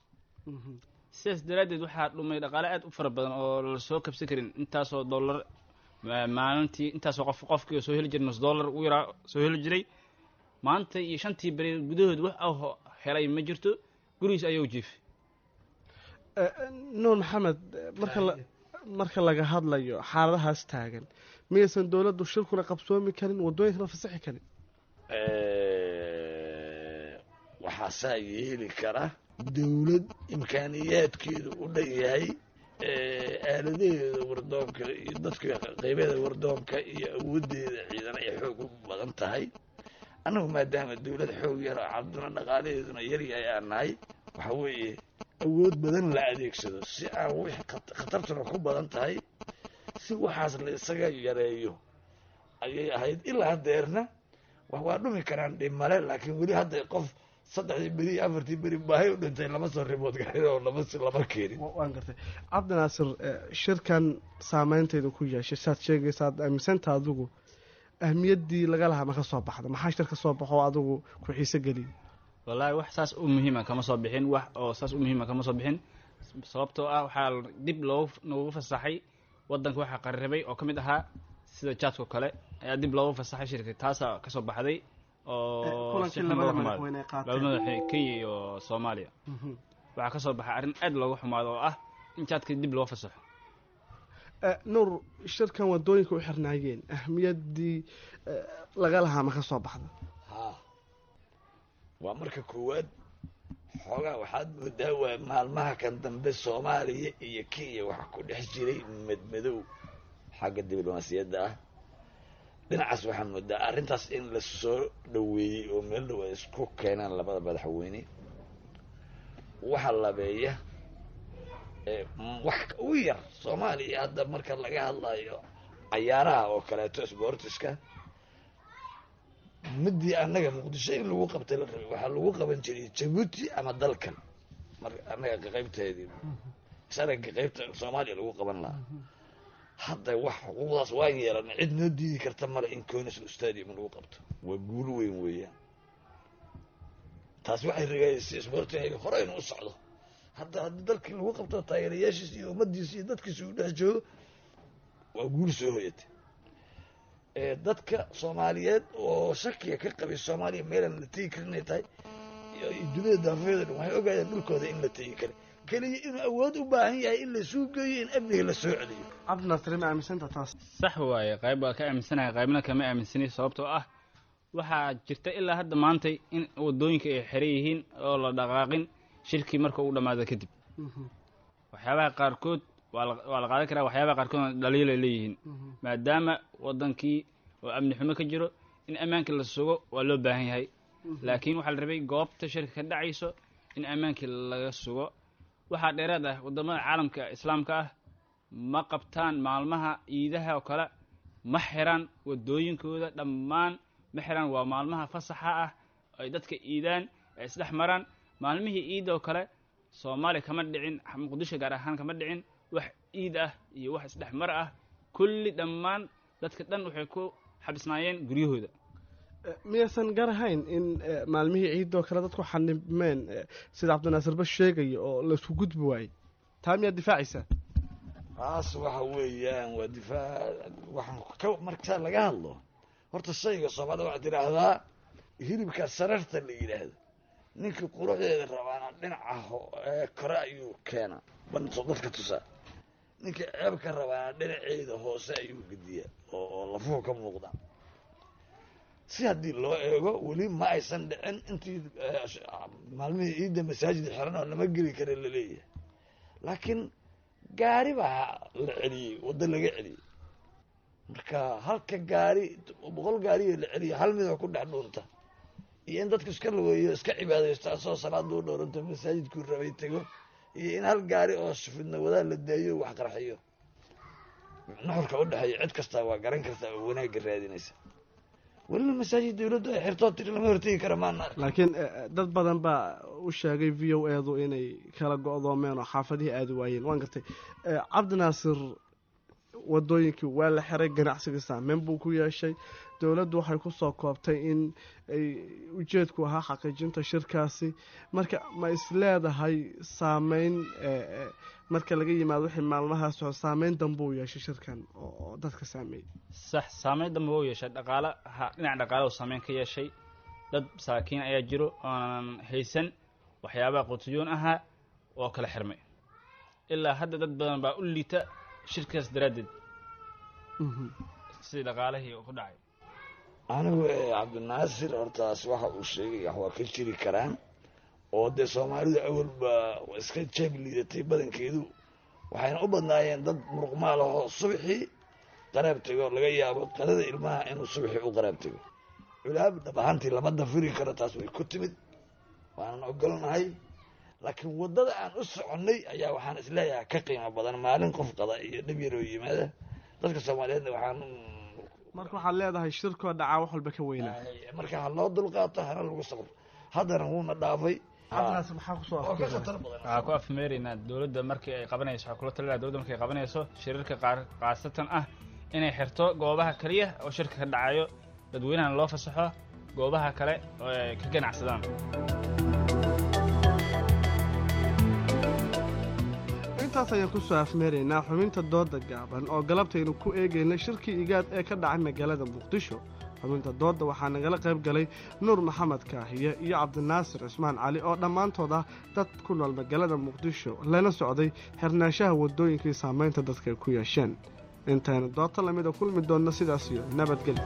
sidaas daraaddeed waxaa dhumay dhaqaale aad u fara badan oo la soo kabsan karin intaasoo dollar ma- maalintii intaasoo qof qofkii oo soo heli jiray nus dollar u yaraa soo heli jiray maanta iyo shantii beri gudahood wax au helay ma jirto gurigiis ayuu jiifay Eh, nuur maxamed eh, marka la marka laga hadlayo xaaladahaas taagan miyaysan dowladdu shirkuna qabsoomi karin wadooyinkana fasaxi karin waxaa saa yeeli kara dowlad imkaaniyaadkeedu u dhan yahay aaladaheeda wardoonka iyo dadka qeybeeda wardoonka iyo awoodeeda ciidan ay xoog u badan tahay annagu maadaama dowlad xoog yar oo cabduna dhaqaalaheeduna yaryahay aan nahay waxa weeye awood badan la adeegsado si aan wix khat- khatartuna ku badan tahay si waxaas la isaga yareeyo ayay ahayd ilaa hadeerna wax waa dhumi karaan dhimale laakiin weli hadda qof saddexdii beri iyo afartii beri baahay u dhintay lama soo ribood garin oo lama s- lama keenin waan gartay cabdinaasir eh, shirkan saameynteedu ku yeeshay saad sheegaysa aad aaminsanta adigu ahmiyaddii laga lahaa ma ka soo baxda maxaa shir ka soo baxo oo adigu ku xiise geliyay wallaahi wax saas u muhiima kama soo bixin wax oo saas u muhiima kama soo bixin sababtoo ah waxaa dib loogu noogu fasaxay waddanka waxaa qarribay oo ka mid ahaa sida jaadko kale ayaa dib loogu fasaxay shirka taasaa kasoo baxday oo kulankii si xun labada looga xumaaday. madaxweyne ay qaateen. labada madaxweyne kenya iyo soomaaliya waxaa kasoo baxay arrin aad looga xumaado oo ah in jaadka dib loo fasaxo Eh, nuur shirkan wadooyinka u xirnaayeen ahmiyaddii eh, laga lahaa ma ka soo baxda haa waa marka koowaad xoogaa waxaad moodaa waa maalmaha kan dambe soomaaliya iyo kenya waxa ku dhex jiray madmadow xagga diblomaasiyadda ah dhinacaas waxaa moodaa arrintaas in la soo dhoweeyey oo meel dhow ay isku keenaan labada madaxweyne waxa labeeya ee, m- wax ugu yar soomaaliya hadda marka laga hadlayo cayaaraha oo kaleeto sportiska midii annaga muqdisho in lagu qabtay la rabay waxaa lagu qaban jiray jabuuti ama dalkan mar annaga qaqaybteedii sanadka qaybta soomaaliya lagu qaban lahaa hadda wax xuquuqdaas waan yeelanay cid noo diidi karta male in conisl stadium lagu qabto waa guul weyn weeyaan taas waxay rigaysay sportiga hore inuu u socdo hadda haddii dalkii lagu qabto taageerayaashiisa iyo ummadiisa iyo dadkiisa uu dhex joogo waa guul soo hoyatay ee dadka soomaaliyeed oo shakiga ka qabay soomaaliya meelaan la tegi karin inay tahay iyo iyo dunida daafeeda dhan waxay ogaadeen dhulkooda in la tegi kara keliya inuu awood u baahan yahay in lasuu geeyo in amniga la soo celiyo cabdinaasir ma aaminsanta taas sax waaye qayb waa ka aaminsanahay qaybna kama aaminsani sababtoo ah waxaa jirta ilaa hadda maantay in wadooyinka ay xiran yihiin oo la dhaqaaqin shirkii marka uu dhammaado kadib waxyaabaha qaarkood waa la waa la qaadan karaa waxyaabaha qaarkoodna dhaliil ay leeyihiin maadaama wadankii oo amni xumo ka jiro in ammaankii la sugo waa loo baahan yahay laakiin waxaa la rabay goobta shirka ka dhacayso in ammaankii laga sugo waxaa dheeraad ah wadamada caalamka islaamka ah ma qabtaan maalmaha ciidaha oo kale ma xiraan wadooyinkooda dhammaan ma xiraan waa maalmaha fasaxa ah ay dadka iidaan ay isdhex maraan maalmihii ciida oo kale soomaaliya kama dhicin muqdisho gaar ahaan kama dhicin wax ciid ah iyo wax isdhex mar ah kulli dhammaan dadka dhan waxay ku xabisnaayeen guryahooda miyaysan garahayn in eh, maalmihii ciidoo kale dadku xanibmeen eh, sida cabdinaasir ba sheegaya oo laisku gudbi waayey taa miyaad difaacaysaa taas waxa weeyaan waa difaac waxaan ka markaa laga hadlo horta shayga soomaalida waxaad tidhaahdaa hilibka sararta la yidhaahdo ninkii quruxdeeda rabaana dhinaca ho- ee kore ayuu keenaa banto dadka tusaa ninkii ceebka rabaana dhinaceeda hoose ayuu gediyaa oo oo lafuhu ka muuqda si haddii loo eego weli ma aysan dhicin intii eh, sh- maalmihii ciidda masaajid xiran oo lama geli kara laleeyahay laakiin gaari baa la celiyey waddo laga celiyey marka halka gaari boqol gaariyo la celiyo hal midoo ku dhex dhuunta iyo in dadku iska lugeeyo iska cibaadaysto asoo salaada u dhowranto masaajidkuu rabay tego iyo in hal gaari oo fidna wadaa la daayo wax qarxiyo nuxurka u dhexeeya cid kastaa waa garan kartaa oo wanaagga raadinaysa welina masaajid dawladdu ay xirtoo tiri lama hortegi kara maana laakiin eh, eh, dad badan baa u sheegay v o edu inay kala go-doomeen oo xaafadihii aadi waayeen waan gartay Eh, cabdinaasir wadooyinkii waa la xiray ganacsigii saameyn buu ku yeeshay dowladdu waxay ku soo koobtay in ay ujeedku ahaa xaqiijinta shirkaasi marka ma is leedahay saameyn eh, eh, marka laga yimaado wixii maalmahaas oo saameyn dambe uu yeeshay shirkan oo oo dadka saameeyey sax saameyn dambe u yeeshay dhaqaalaha dhinaca dhaqaalaha uu saameyn ka yeeshay dad masaakiin ayaa jiro oonan haysan waxyaabaha qutuyoon ahaa oo kala xirmay ilaa hadda dad badan baa u liita shirkaas daraaddeed sidii dhaqaalihii uu ku dhacay anigu eh, cabdinaasir hortaas waxa uu sheegay wax waa ka jiri karaan oo dee soomaalidu awalba iska jeeb liidatay badankeedu waxayna u badnaayeen dad muruqmaal ahoo subaxii qaraab tego laga yaabo qadada ilmaha inuu subaxii u qaraab tego culaab dhab ahaantii lama dafiri karo taas way ku timid waanan ogolnahay laakiin waddada aan u soconnay ayaa waxaan isleeyahay ka qiimo badan maalin qof qada iyo dhib yaroo yimaada dadka soomaaliyeedna waxaan marka waxaad leedahay shirkoo dhacaa wax walba ka weynaa marka ha loo dulqaato hana lagu sabro haddana wuuna dhaafay cabdinaasir maxaa kusoo oo ka khatar badan waxaa ku afmeeraynaa dowladda markii ay qabanayso waxaa kula talinaa dowladda markay qabanayso shirarka qaar qaasatan ah inay xirto goobaha keliya oo shirka ka dhacayo dadweynahana loo fasaxo goobaha kale oo ay ka ganacsadaan intaas ayaan kusoo afmeeraynaa xubinta dooda gaaban oo galabtaynu ku eegayna shirkii igaad ee ka dhacay magaalada muqdisho xubinta doodda waxaa nagala qayb galay nuur maxamed kaahiye iyo cabdinaasir cismaan cali oo dhammaantood ah dad ku nool magaalada muqdisho lana socday xirnaanshaha waddooyinkii saamaynta dadka ay ku yeesheen intaynu doodta lamida kulmi doonno sidaas iyo nabadgelyo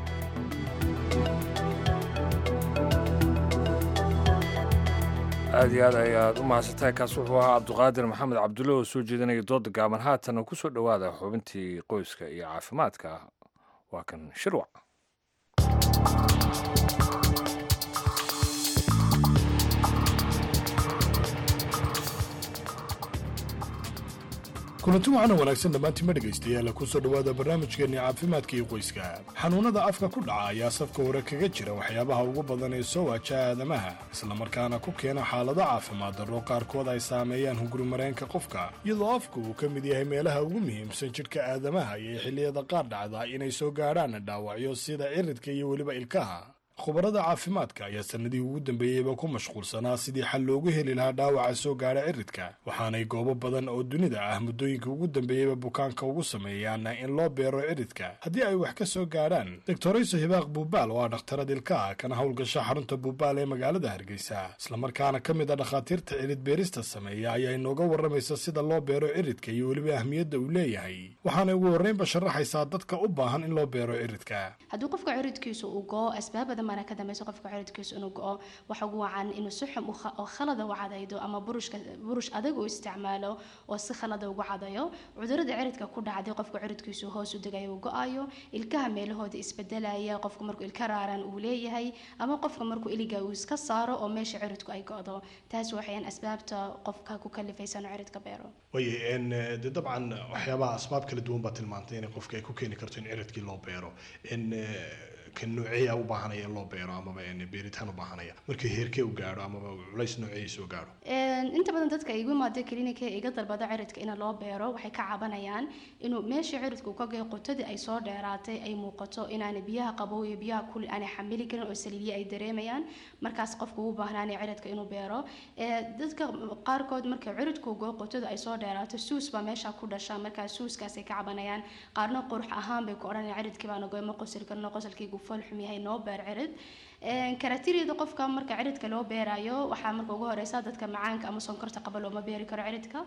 aad iyo aad ayaad u mahadsantahay kaas wuxuu ahaa cabduqaadir maxamed cabdulle oo soo jeedinaya dooda gaaban haatana ku soo dhowaada xubintii qoyska iyo caafimaadka waa kan shirwac kulanti waxaana wanaagsan dhammaantiima dhegaystayaal ku soo dhowaada barnaamijkeenni caafimaadka iyo qoyska xanuunnada afka ku dhaca ayaa safka hore kaga jira waxyaabaha ugu badan ee soo waajaha aadamaha islamarkaana ku keena xaalado caafimaad darro qaarkood ay saameeyaan hungurimareenka qofka iyadoo afku uu ka mid yahay meelaha ugu muhiimsan jidhka aadamaha iyo xilliyada qaar dhacda inay soo gaadhaan dhaawacyo sida ciridka iyo weliba ilkaha khubarada caafimaadka ayaa sanadihii ugu dambeeyeyba ku mashquulsanaa sidii xal loogu heli lahaa dhaawaca soo gaadha ciridka waxaanay goobo badan oo dunida ah muddooyinka ugu dambeeyeyba bukaanka ugu sameeyaan in loo beero ciridka haddii ay wax ka soo gaadhaan doctorayso hibaaq buubaal oo ah dhakhtarad ilkaha kana howlgasha xarunta buubaal ee magaalada hargeysa islamarkaana ka mid a dhakhaatiirta cirid beerista sameeya ayaa inooga warramaysa sida loo beero ciridka iyo weliba ahmiyadda uu leeyahay waxaanay ugu horreynba sharaxaysaa dadka u baahan in loo beero ciridka haddii qofka ciridkiisu uu go-o asbaab badan baana ka dambaysa qofka ciridkiisu inuu go-o waxa ugu wacan inuu si xum oo khalada u cadaydo ama burushka burush adag uu isticmaalo oo si khalada ugu cadayo cudurada ciridka ku dhacday qofka ciridkiisu hoos u degayo uu go-ayo ilkaha meelahooda isbedelaya qofku markuu ilka raaran uu leeyahay ama qofka markuu iliga uu iska saaro oo meesha ciridku ay go-do taas waxayaan asbaabta qofka ku kalifaysa inuu ciridka beero waye de dabcan waxyaabaha asbaab kala duwan baa tilmaantay inay qofka ay ku keeni karto in ciridkii loo beero n ka nooceeya u baahanaya in loo beero amaba beeritaan u baahanaya markii heerkee u gaadho amaba culays nooceeya soo gaadho inta badan dadka igu imaada klinika iga dalbada ciridka in loo beero waxay ka cabanayaan inuu meeshii ciridku ka gay qotadii ay soo dheeraatay ay muuqato inaanay biyaha qabow iyo biyaha kul aanay xamili karin oo saliidya ay dareemayaan markaas qofku u baahnaanay ciridka inuu beero dadka qaarkood marka ciridku go qotadu ay soo dheeraato suus baa meesha ku dhasha markaas suuskaasay ka cabanayaan qaarna qurux ahaan bay ku odhanayaan ciridkii baana goy ma qosli karno qosalkaygu fool xum yahay noo beer cirid karatiriyada qofka marka ciridka loo beerayo waxaa marka ugu horeysa dadka macaanka ama sonkorta qaba looma beeri karo ciridka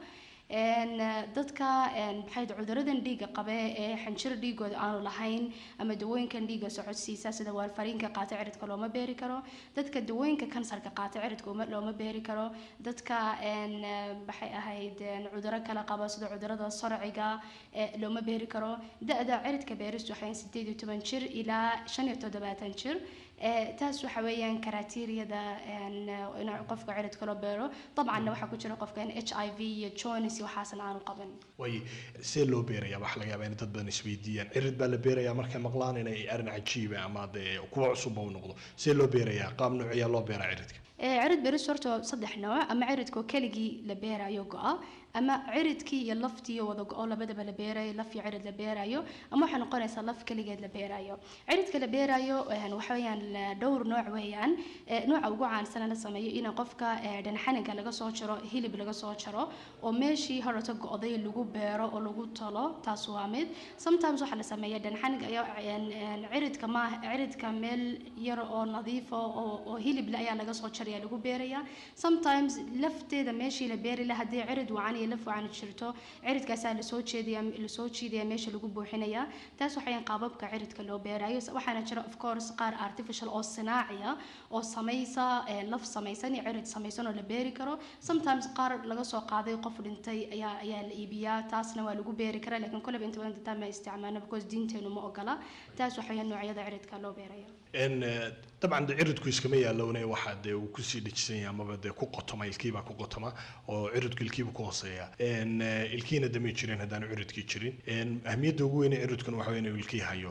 dadka maxay cuduradan dhiiga qabe ee xanjir dhiigooda aanu lahayn ama dawooyinkan dhiiga socodsiisa sida waarfariinka qaata ciridka looma beeri karo dadka dawooyinka kansarka qaata ciridka looma beeri karo dadka maxay ahayd cuduro kale qaba sida cudurada sarciga looma beeri karo da-da ciridka beeristu waxay sideed iyo toban jir ilaa shan iyo toddobaatan jir taas waxa weeyaan karaatiiriyada in qofka ciridka loo beero dabcanna waxaa ku jira qofka in h i v iyo jones iyo waxaasan aanu qaban way see loo beerayaa waxa laga yaabaa in dad badan isweydiiyaan cirid baa la beerayaa markay maqlaan inay arrin cajiiba ama dee kuwa cusubba u noqdo see loo beerayaa qaab nooceeyaa loo beeraa ciridka cirid beeris horta saddex nooc ama ciridkoo keligii la beerayo go-a ama ciridkii iyo laftii wada go-o labadaba la beerayo laf iyo cirid la beerayo ama waxay noqonaysaa laf keligeed la beerayo ciridka la beerayo waxa weeyaan dhowr nooc weeyaan nooca ugu caansan la sameeyo in qofka dhanxaniga laga soo jaro hilib laga soo jaro oo meeshii horata go-day lagu beero oo lagu talo taas waa mid sometimes waxaa la sameeya dhanxaniga ayaa ciridka ma ciridka meel yar oo nadiifa oo hilible ayaa laga soo jaraya lagu beeraya sometimes lafteeda meeshii la beeri lahaa haddii cirid wacan iyo laf wacan jirto ciridkaasaa lasoo jeedaya lasoo jiidaya meesha lagu buuxinaya taas waxayan qaababka ciridka loo beerayo waxaana jira of course qaar artificial oo sinaaciya oo samaysa laf samaysan iyo cirid samaysan oo la beeri karo sometimes qaar laga soo qaaday qof dhintay ayaa ayaa la iibiyaa taasna waa lagu beeri karaa laakiin koleba inta badan dadaan ma isticmaalno because diinteenu ma ogola taas waxayan noocyada ciridka loo beerayo dabcan de ciridku iskama yaalowne waxaa dee uu kusii dhejisan yahay amaba dee ku qotoma ilkiibaa ku qotoma oo ciridku ilkiiba ku hooseeya ilkiina damay jirin haddaanu ciridkii jirin ahmiyadda ugu weyne ciridkuna waxa wey inuu ilkii hayo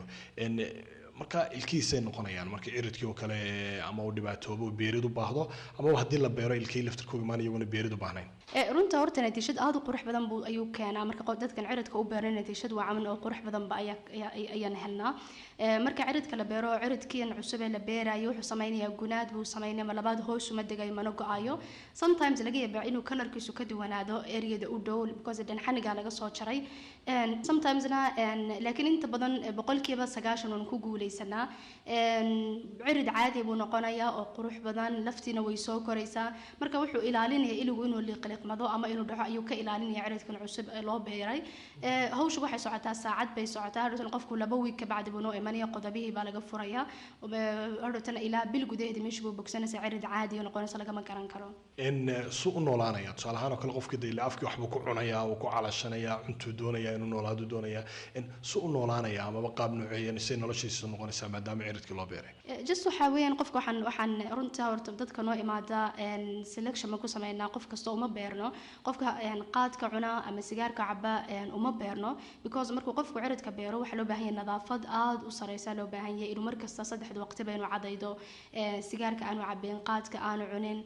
marka ilkihiisay noqonayaan marka ciridkii oo kale ama uu dhibaatoobo beerid u baahdo ama haddii la beero ilkii laftirkooga imaan iyaguna beerid u baahnayn runta horta natiijad aada u qurux badan buu ayuu keenaa marka dadkan ciridka u beeray natiijad waa caman oo qurux badanba ayaan helnaa marka ciridka la beero ciridkiin cusub ee la beerayo wuxuu sameynayaa gunaad buu sameynaya ma labaad hoos uma degayo mana go-ayo sometimes laga yaabaa inuu kalarkiisu ka duwanaado ereyada u dhow because dhanxaniga laga soo jaray sometimesna laakiin inta badan boqolkiiba sagaashan waan ku guuleysanaa cirid caadi buu noqonayaa oo qurux badan laftiina way soo koraysaa marka wuxuu ilaalinaya iligu inuu liqliqmado ama inuu dhaco ayuu ka ilaalinaya ciridkan cusub ee loo beeray hawshu waxay socotaa saacad bay socotaa hadhowtan qofku laba wiig ka bacdi buu noo imanaya qodobihii baa laga furaya hadhowtan ilaa bil gudaheeda meesha buu bogsanaysa cirid caadi noqonaysa lagama garan karo in su u noolaanaya tusaale ahaan oo kale qofkii de ilaa afkii waxbuu ku cunayaa uu ku calashanayaa cuntuu doonaya inuu noolaadu doonaya in su u noolaanaya amaba qaab nooceeyan say noloshiisa noqonaysaa maadaama ciridkii loo beeray just waxaa weeyaan qofka waxaan waxaan runta horta dadka noo imaada selection ma ku sameynaa qof kasta uma beerno qofka qaadka cuna ama sigaarka caba uma beerno because markuu qofku ciridka beero waxaa loo baahan yahay nadaafad aada u sareysa loo baahan yahay inuu markasta saddexda waqtiba inuu cadaydo sigaarka aanu cabeen qaadka aanu cunin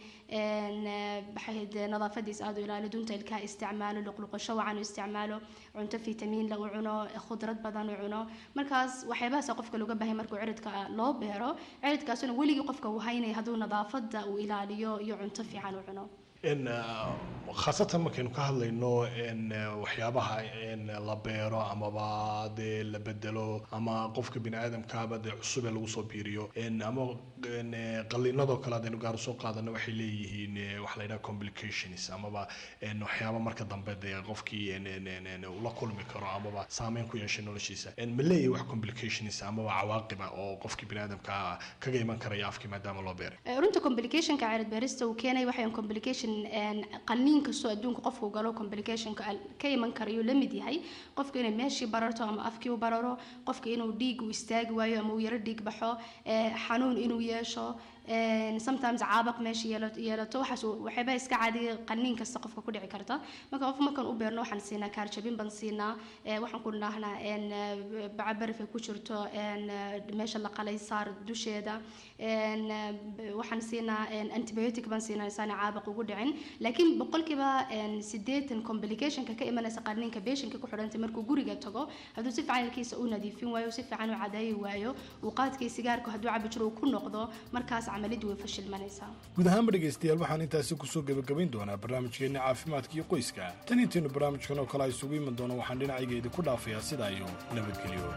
maxayd nadaafadiisa aada u ilaali dunta ilkaha isticmaalo luqluqasho wacan u isticmaalo cunto fitamiin la u cuno khudrad badan u cuno markaas waxyaabahaas qofka looga baahan yahay markuu ciridka loo beero ciridkaasuna weligii qofka uu haynaya hadduu nadaafadda uu ilaaliyo iyo cunto fiican u cuno n khaasatan markaynu ka hadlayno n waxyaabaha n la beero amaba dee la bedelo ama qofka bini aadamkaaba dee cusub ee lagu soo biiriyo n ama n qaliinadoo kale haddaynu gaar usoo qaadano waxay leeyihiin eh, waxa la yidhaha complications amaba n waxyaaba marka dambe dee qofkii n n n n ula kulmi karo amaba saameyn ku yeeshay noloshiisa n ma leeyahay wax complications amaba cawaaqiba oo qofkii bini aadamka kaga iman karaya afkii maadaama loo beeray Eh, runta complicationka cirid beerista uu keenay waxay complication een, qalliin kastoo adduunka qofku galo complicationka al- ka iman karayuu la mid yahay qofka inay meeshii bararto ama afkii u bararo qofka inuu dhiig u istaagi waayo ama uu yaro dhiig baxo eh, xanuun inuu yeesho een, sometimes caabaq meesha yeelo- yeelato waxaas uu- waxyaaba iska caadiya qalliin kasta qofka ku dhici karta marka qof markaan u beerno waxaan siinaa kaarjabin baan siinaa eh, waxaan ku dhahnaa een, eh, baca baraf ay ku jirto een, eh, meesha la qalay saar dusheeda een, eh, b- waxaan siinaa een, antibiotic baan siinaa isaana caabaq ugu dhicin laakiin boqolkiiba een, siddeetan complicationka ka imanaysa qarniinka beeshinka ku xidhantay markuu guriga tago hadduu si fiican ilkiisa u nadiifin waayo si fiican u cadeeyi waayo uu qaadkii sigaarka hadduu cabi jiro uu ku noqdo markaas camaliddu way fashilmanaysaa guud ahaanba dhegaystayaal waxaan intaasi kusoo gebagabayn doonaa barnaamijkeenna caafimaadka iyo qoyska tan intaynu barnaamijkan oo kale a isugu iman doono waxaan dhinacayga idinku dhaafayaa sidaa iyo nabadgelyo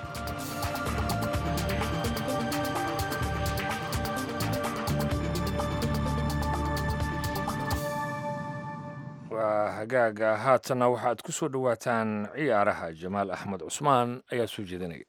waa hagaaga haatanna waxaad ku soo dhowaataan ciyaaraha jamaal axmed cusmaan ayaa soo jeedinaya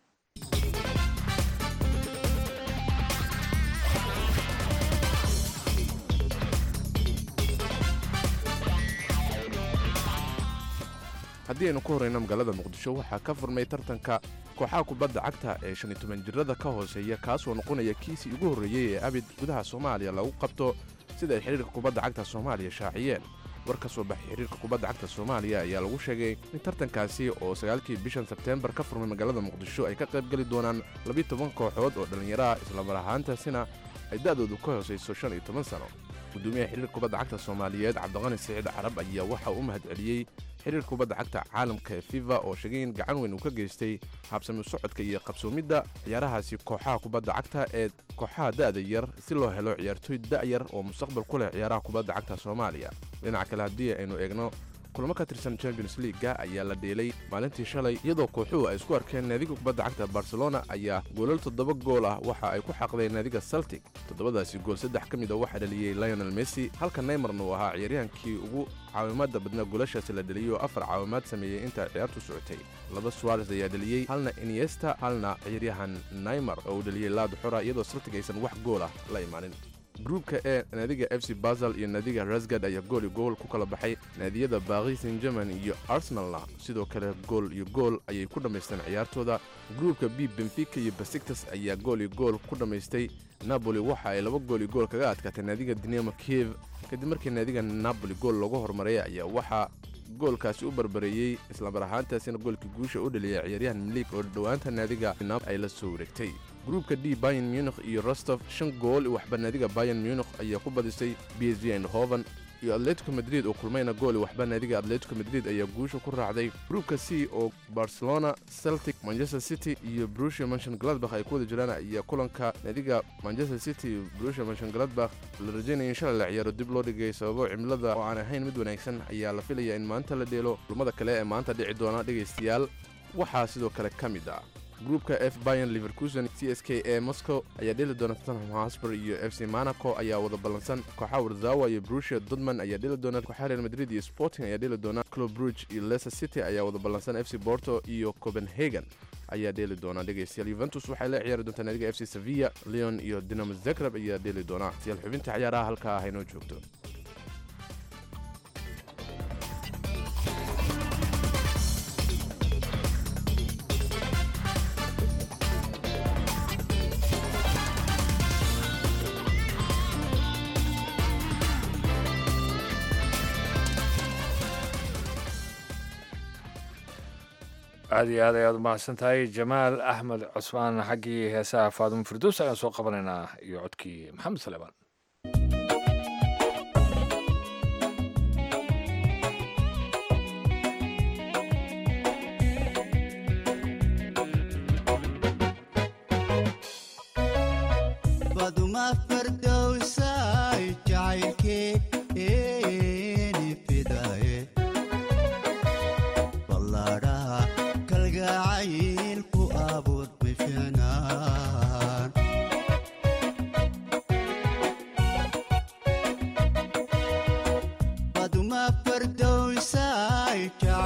haddii aynu ku horreyno magaalada muqdisho waxaa ka furmay tartanka kooxaha kubadda cagta ee shan iyo toban jirada ka hooseeya kaasoo noqonaya kiisii ugu horreeyey ee abid gudaha soomaaliya lagu qabto sida ay xidhiirka kubadda cagta soomaaliya shaaciyeen war ka soo baxay xidhiirka kubadda cagta soomaaliya ayaa lagu sheegay in tartankaasi oo sagaalkii bishan sebteembar ka furmay magaalada muqdisho ay ka qayb geli doonaan labiyo toban kooxood oo dhallinyaro ah islamar ahaantaasina ay da'doodu ka hoosayso shan iyo toban sano gudoomiyaha xidhiirka kubadda cagta soomaaliyeed cabdiqani siciid carab ayaa waxa uu mahad celiyey xiriirka kubadda cagta caalamka ee fifa oo sheegay in gacan weyn uu ka geystay habsami socodka iyo qabsoomidda ciyaarahaasi kooxaha kubadda cagta ee kooxaha da'da yar si loo helo ciyaartooy da'yar oo mustaqbal ku leh ciyaaraha kubadda cagta soomaaliya dhinaca kale haddii aynu eegno kulamo ka tirsan champions leaga ayaa la dheelay maalintii shalay iyadoo kooxuhu ay isku arkeen naadiga kubadda cagta barcelona ayaa goolal toddoba gool ah waxa ay ku xaqdeen naadiga celtic toddobadaasi gool saddex ka mid a waxaa dhaliyey lionel messi halka neymarna uu ahaa ciyaaryahankii ugu caawimaadda badnaa goolashaasi la dheliyey oo afar caawimaad sameeyey inta ciyaartu socotay laba suares ayaa dheliyey halna iniesta halna ciyaaryahan neymar oo uu dheliyey laad xora iyadoo celtic aysan wax gool ah la imaanin gruubka ee naadiga f c basel iyo naadiga rasgad ayaa gool iyo gool ku kala baxay naadiyada baris saint german iyo arsenalna sidoo kale gool iyo gool ayay ku dhammaysteen ciyaartooda gruubka b benfica iyo basiktas ayaa gool iyo gool ku dhammaystay napoli waxa ay laba gool iyo gool kaga adkaatay naadiga dinamo kiev kadib markii naadiga napoli gool loogu horumaray ayaa waxaa goolkaasi u barbareeyey islamar ahaantaasina goolkii guusha u dhaliyay ciyaaryahan milig oo dhowaanta naadiga nap ay la soo wareegtay gruubka d bayan munich iyo rostov shan gool waxba naadiga bayan munich ayaa ku badisay b s v eindhoven iyo atletico madrid oo kulmayna gooli waxba naadiga atletico madrid ayaa guusha ku raacday gruubka c oo barcelona celtic manchester city iyo brusia manshon gladbach ay ku wada jiraan ayaa kulanka naadiga manchester city iyo brusia manshon gladbach la rajaynaya in shalay la ciyaaro dib loo dhigay sababo cimilada oo aan ahayn mid wanaagsan ayaa la filaya in maanta la dheelo kulmada kale ee maanta dhici doona dhegaystayaal waxaa sidoo kale ka mid ah gruubka f bayan liverkusen c s k e moscow ayaa dheli doona tottenham hosper iyo f c monaco ayaa wada ballansan kooxaha warzawa iyo brusia dodman ayaa dheli doona kooxaha real madrid iyo sporting ayaa dheli doona club bruge iyo leicester city ayaa wada ballansan f c porto iyo copenhagen ayaa dheeli doona dhegaystayaal yuventus waxay la ciyaari doontaa naadiga f c sevilla leon iyo dinamo zagreb ayaa dheeli doona siyaal xubinta ciyaaraha halkaa ah inoo joogto aada iyo aad ayaad umahadsan tahay jamaal axmed cusmaan xaggii heesaha faadumo firdows ayaan soo qabanaynaa iyo codkii maxamed saleebaan baduma fardowsay jacaylkeeni fidaye ballaadhaha kalgacaylku abuur bifinaan baduma fardowsay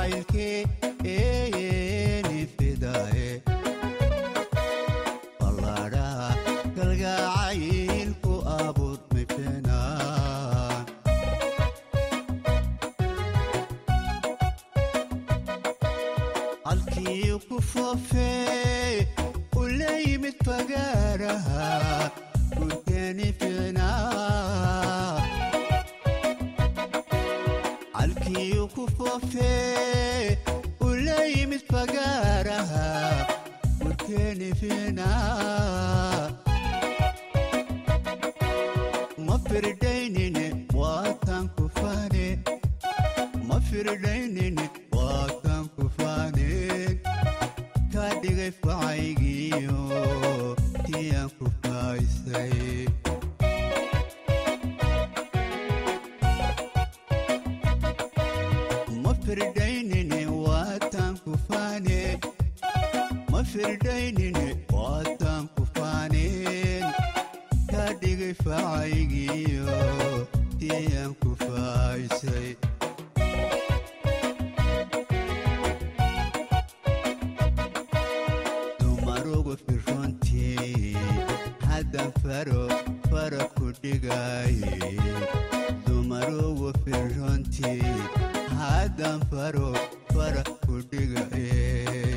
jacaylkeeni fidaye ballaadhaha kalgacaylku abuur bifinaan halkii ku foofee u la yimid fagaaraha gurkeeni fiicnaa halkii ku foofee u la yimid fagaaraha gurkeeni fiicnaa ma firdaynine waatan ku faane ma firdaynine waatan ku faaneen kaa dhigay facaygiyo tiyaan ku faaysay ma firdaynine waatan ku faaneen ma firdaynine waatan ku faaneen kaa dhigay facaygiyo tiyaan ku faaysay dumarugu firrontii haddan faro fara ku dhigaye dumarugu firrontii haddan faro fara ku dhigaye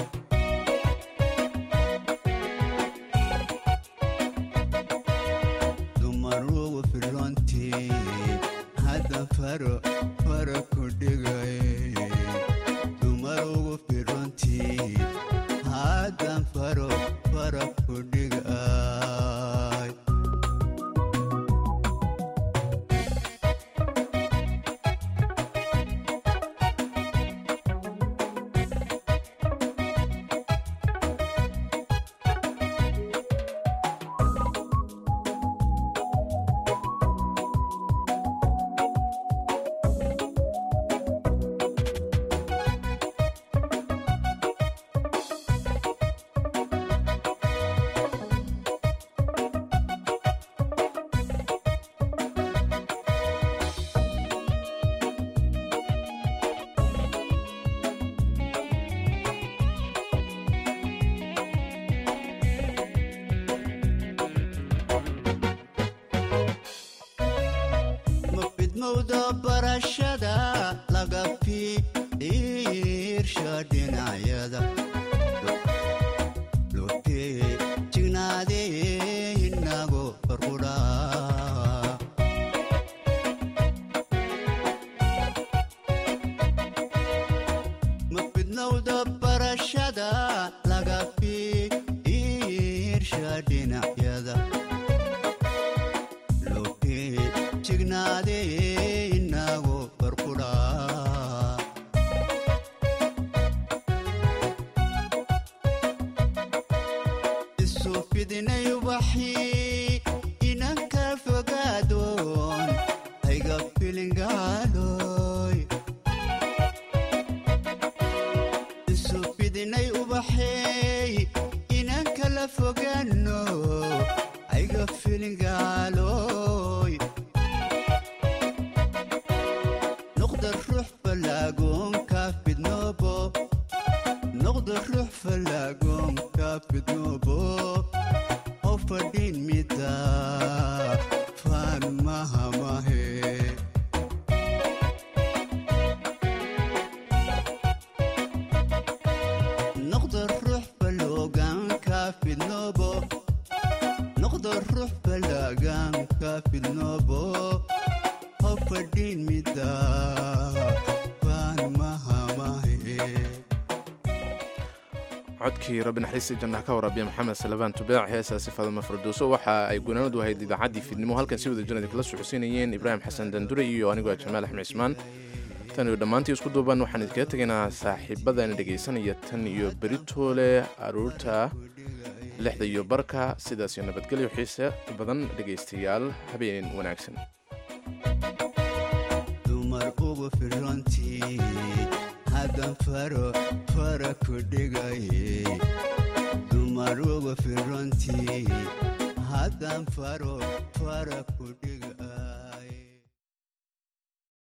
dumarugu firrontii haddan faro fara ku dhigaye dumarugu firrontii haddan faro fara ku dhigay ma fidmowda barashada laga fiirsha dhinacyada lotee jignaadee inago farqudhaa ma fidnowda barashada laga fiirsha dhinacyada lotee jignaadee inago farqudhaa isu fidinay ubaxii inanka fogaadoon ayga filingaaloy isu fidinay ubaxeey inanka la fogaano ayga filingaaloy noqda ruux falaagoonka fidnoobo noqda ruux falaagoonka fidnoobo oo fadhiin mida faan mahamahe noqda ruux faloogaanka fidnoobo noqda ruux falaagaanka fidnoobo oo fadhiin mida faan mahamahe codkii rabbi naxariistii jannaha ka waraabiya maxamed salabaan tubaac heesaasi fadama farduuso waxa ay gunaanadu ahayd idaacaddii fiidnimo halkan si wada janadi kala socodsiinayeen ibraahim xasan dandure iyo anigoo jamaal axmed cismaan tan iyo dhammaantii isku duuban waxaan idinkaga tegaynaa saaxiibadana dhegaysanaya tan iyo beritoole aruurta lixda iyo barka sidaas iyo nabadgelyo xiise badan dhegaystayaal habeen wanaagsan dumar ugu firantii haddan faro fara ku dhigaye dumar ugu firantii haddan faro fara ku dhigaye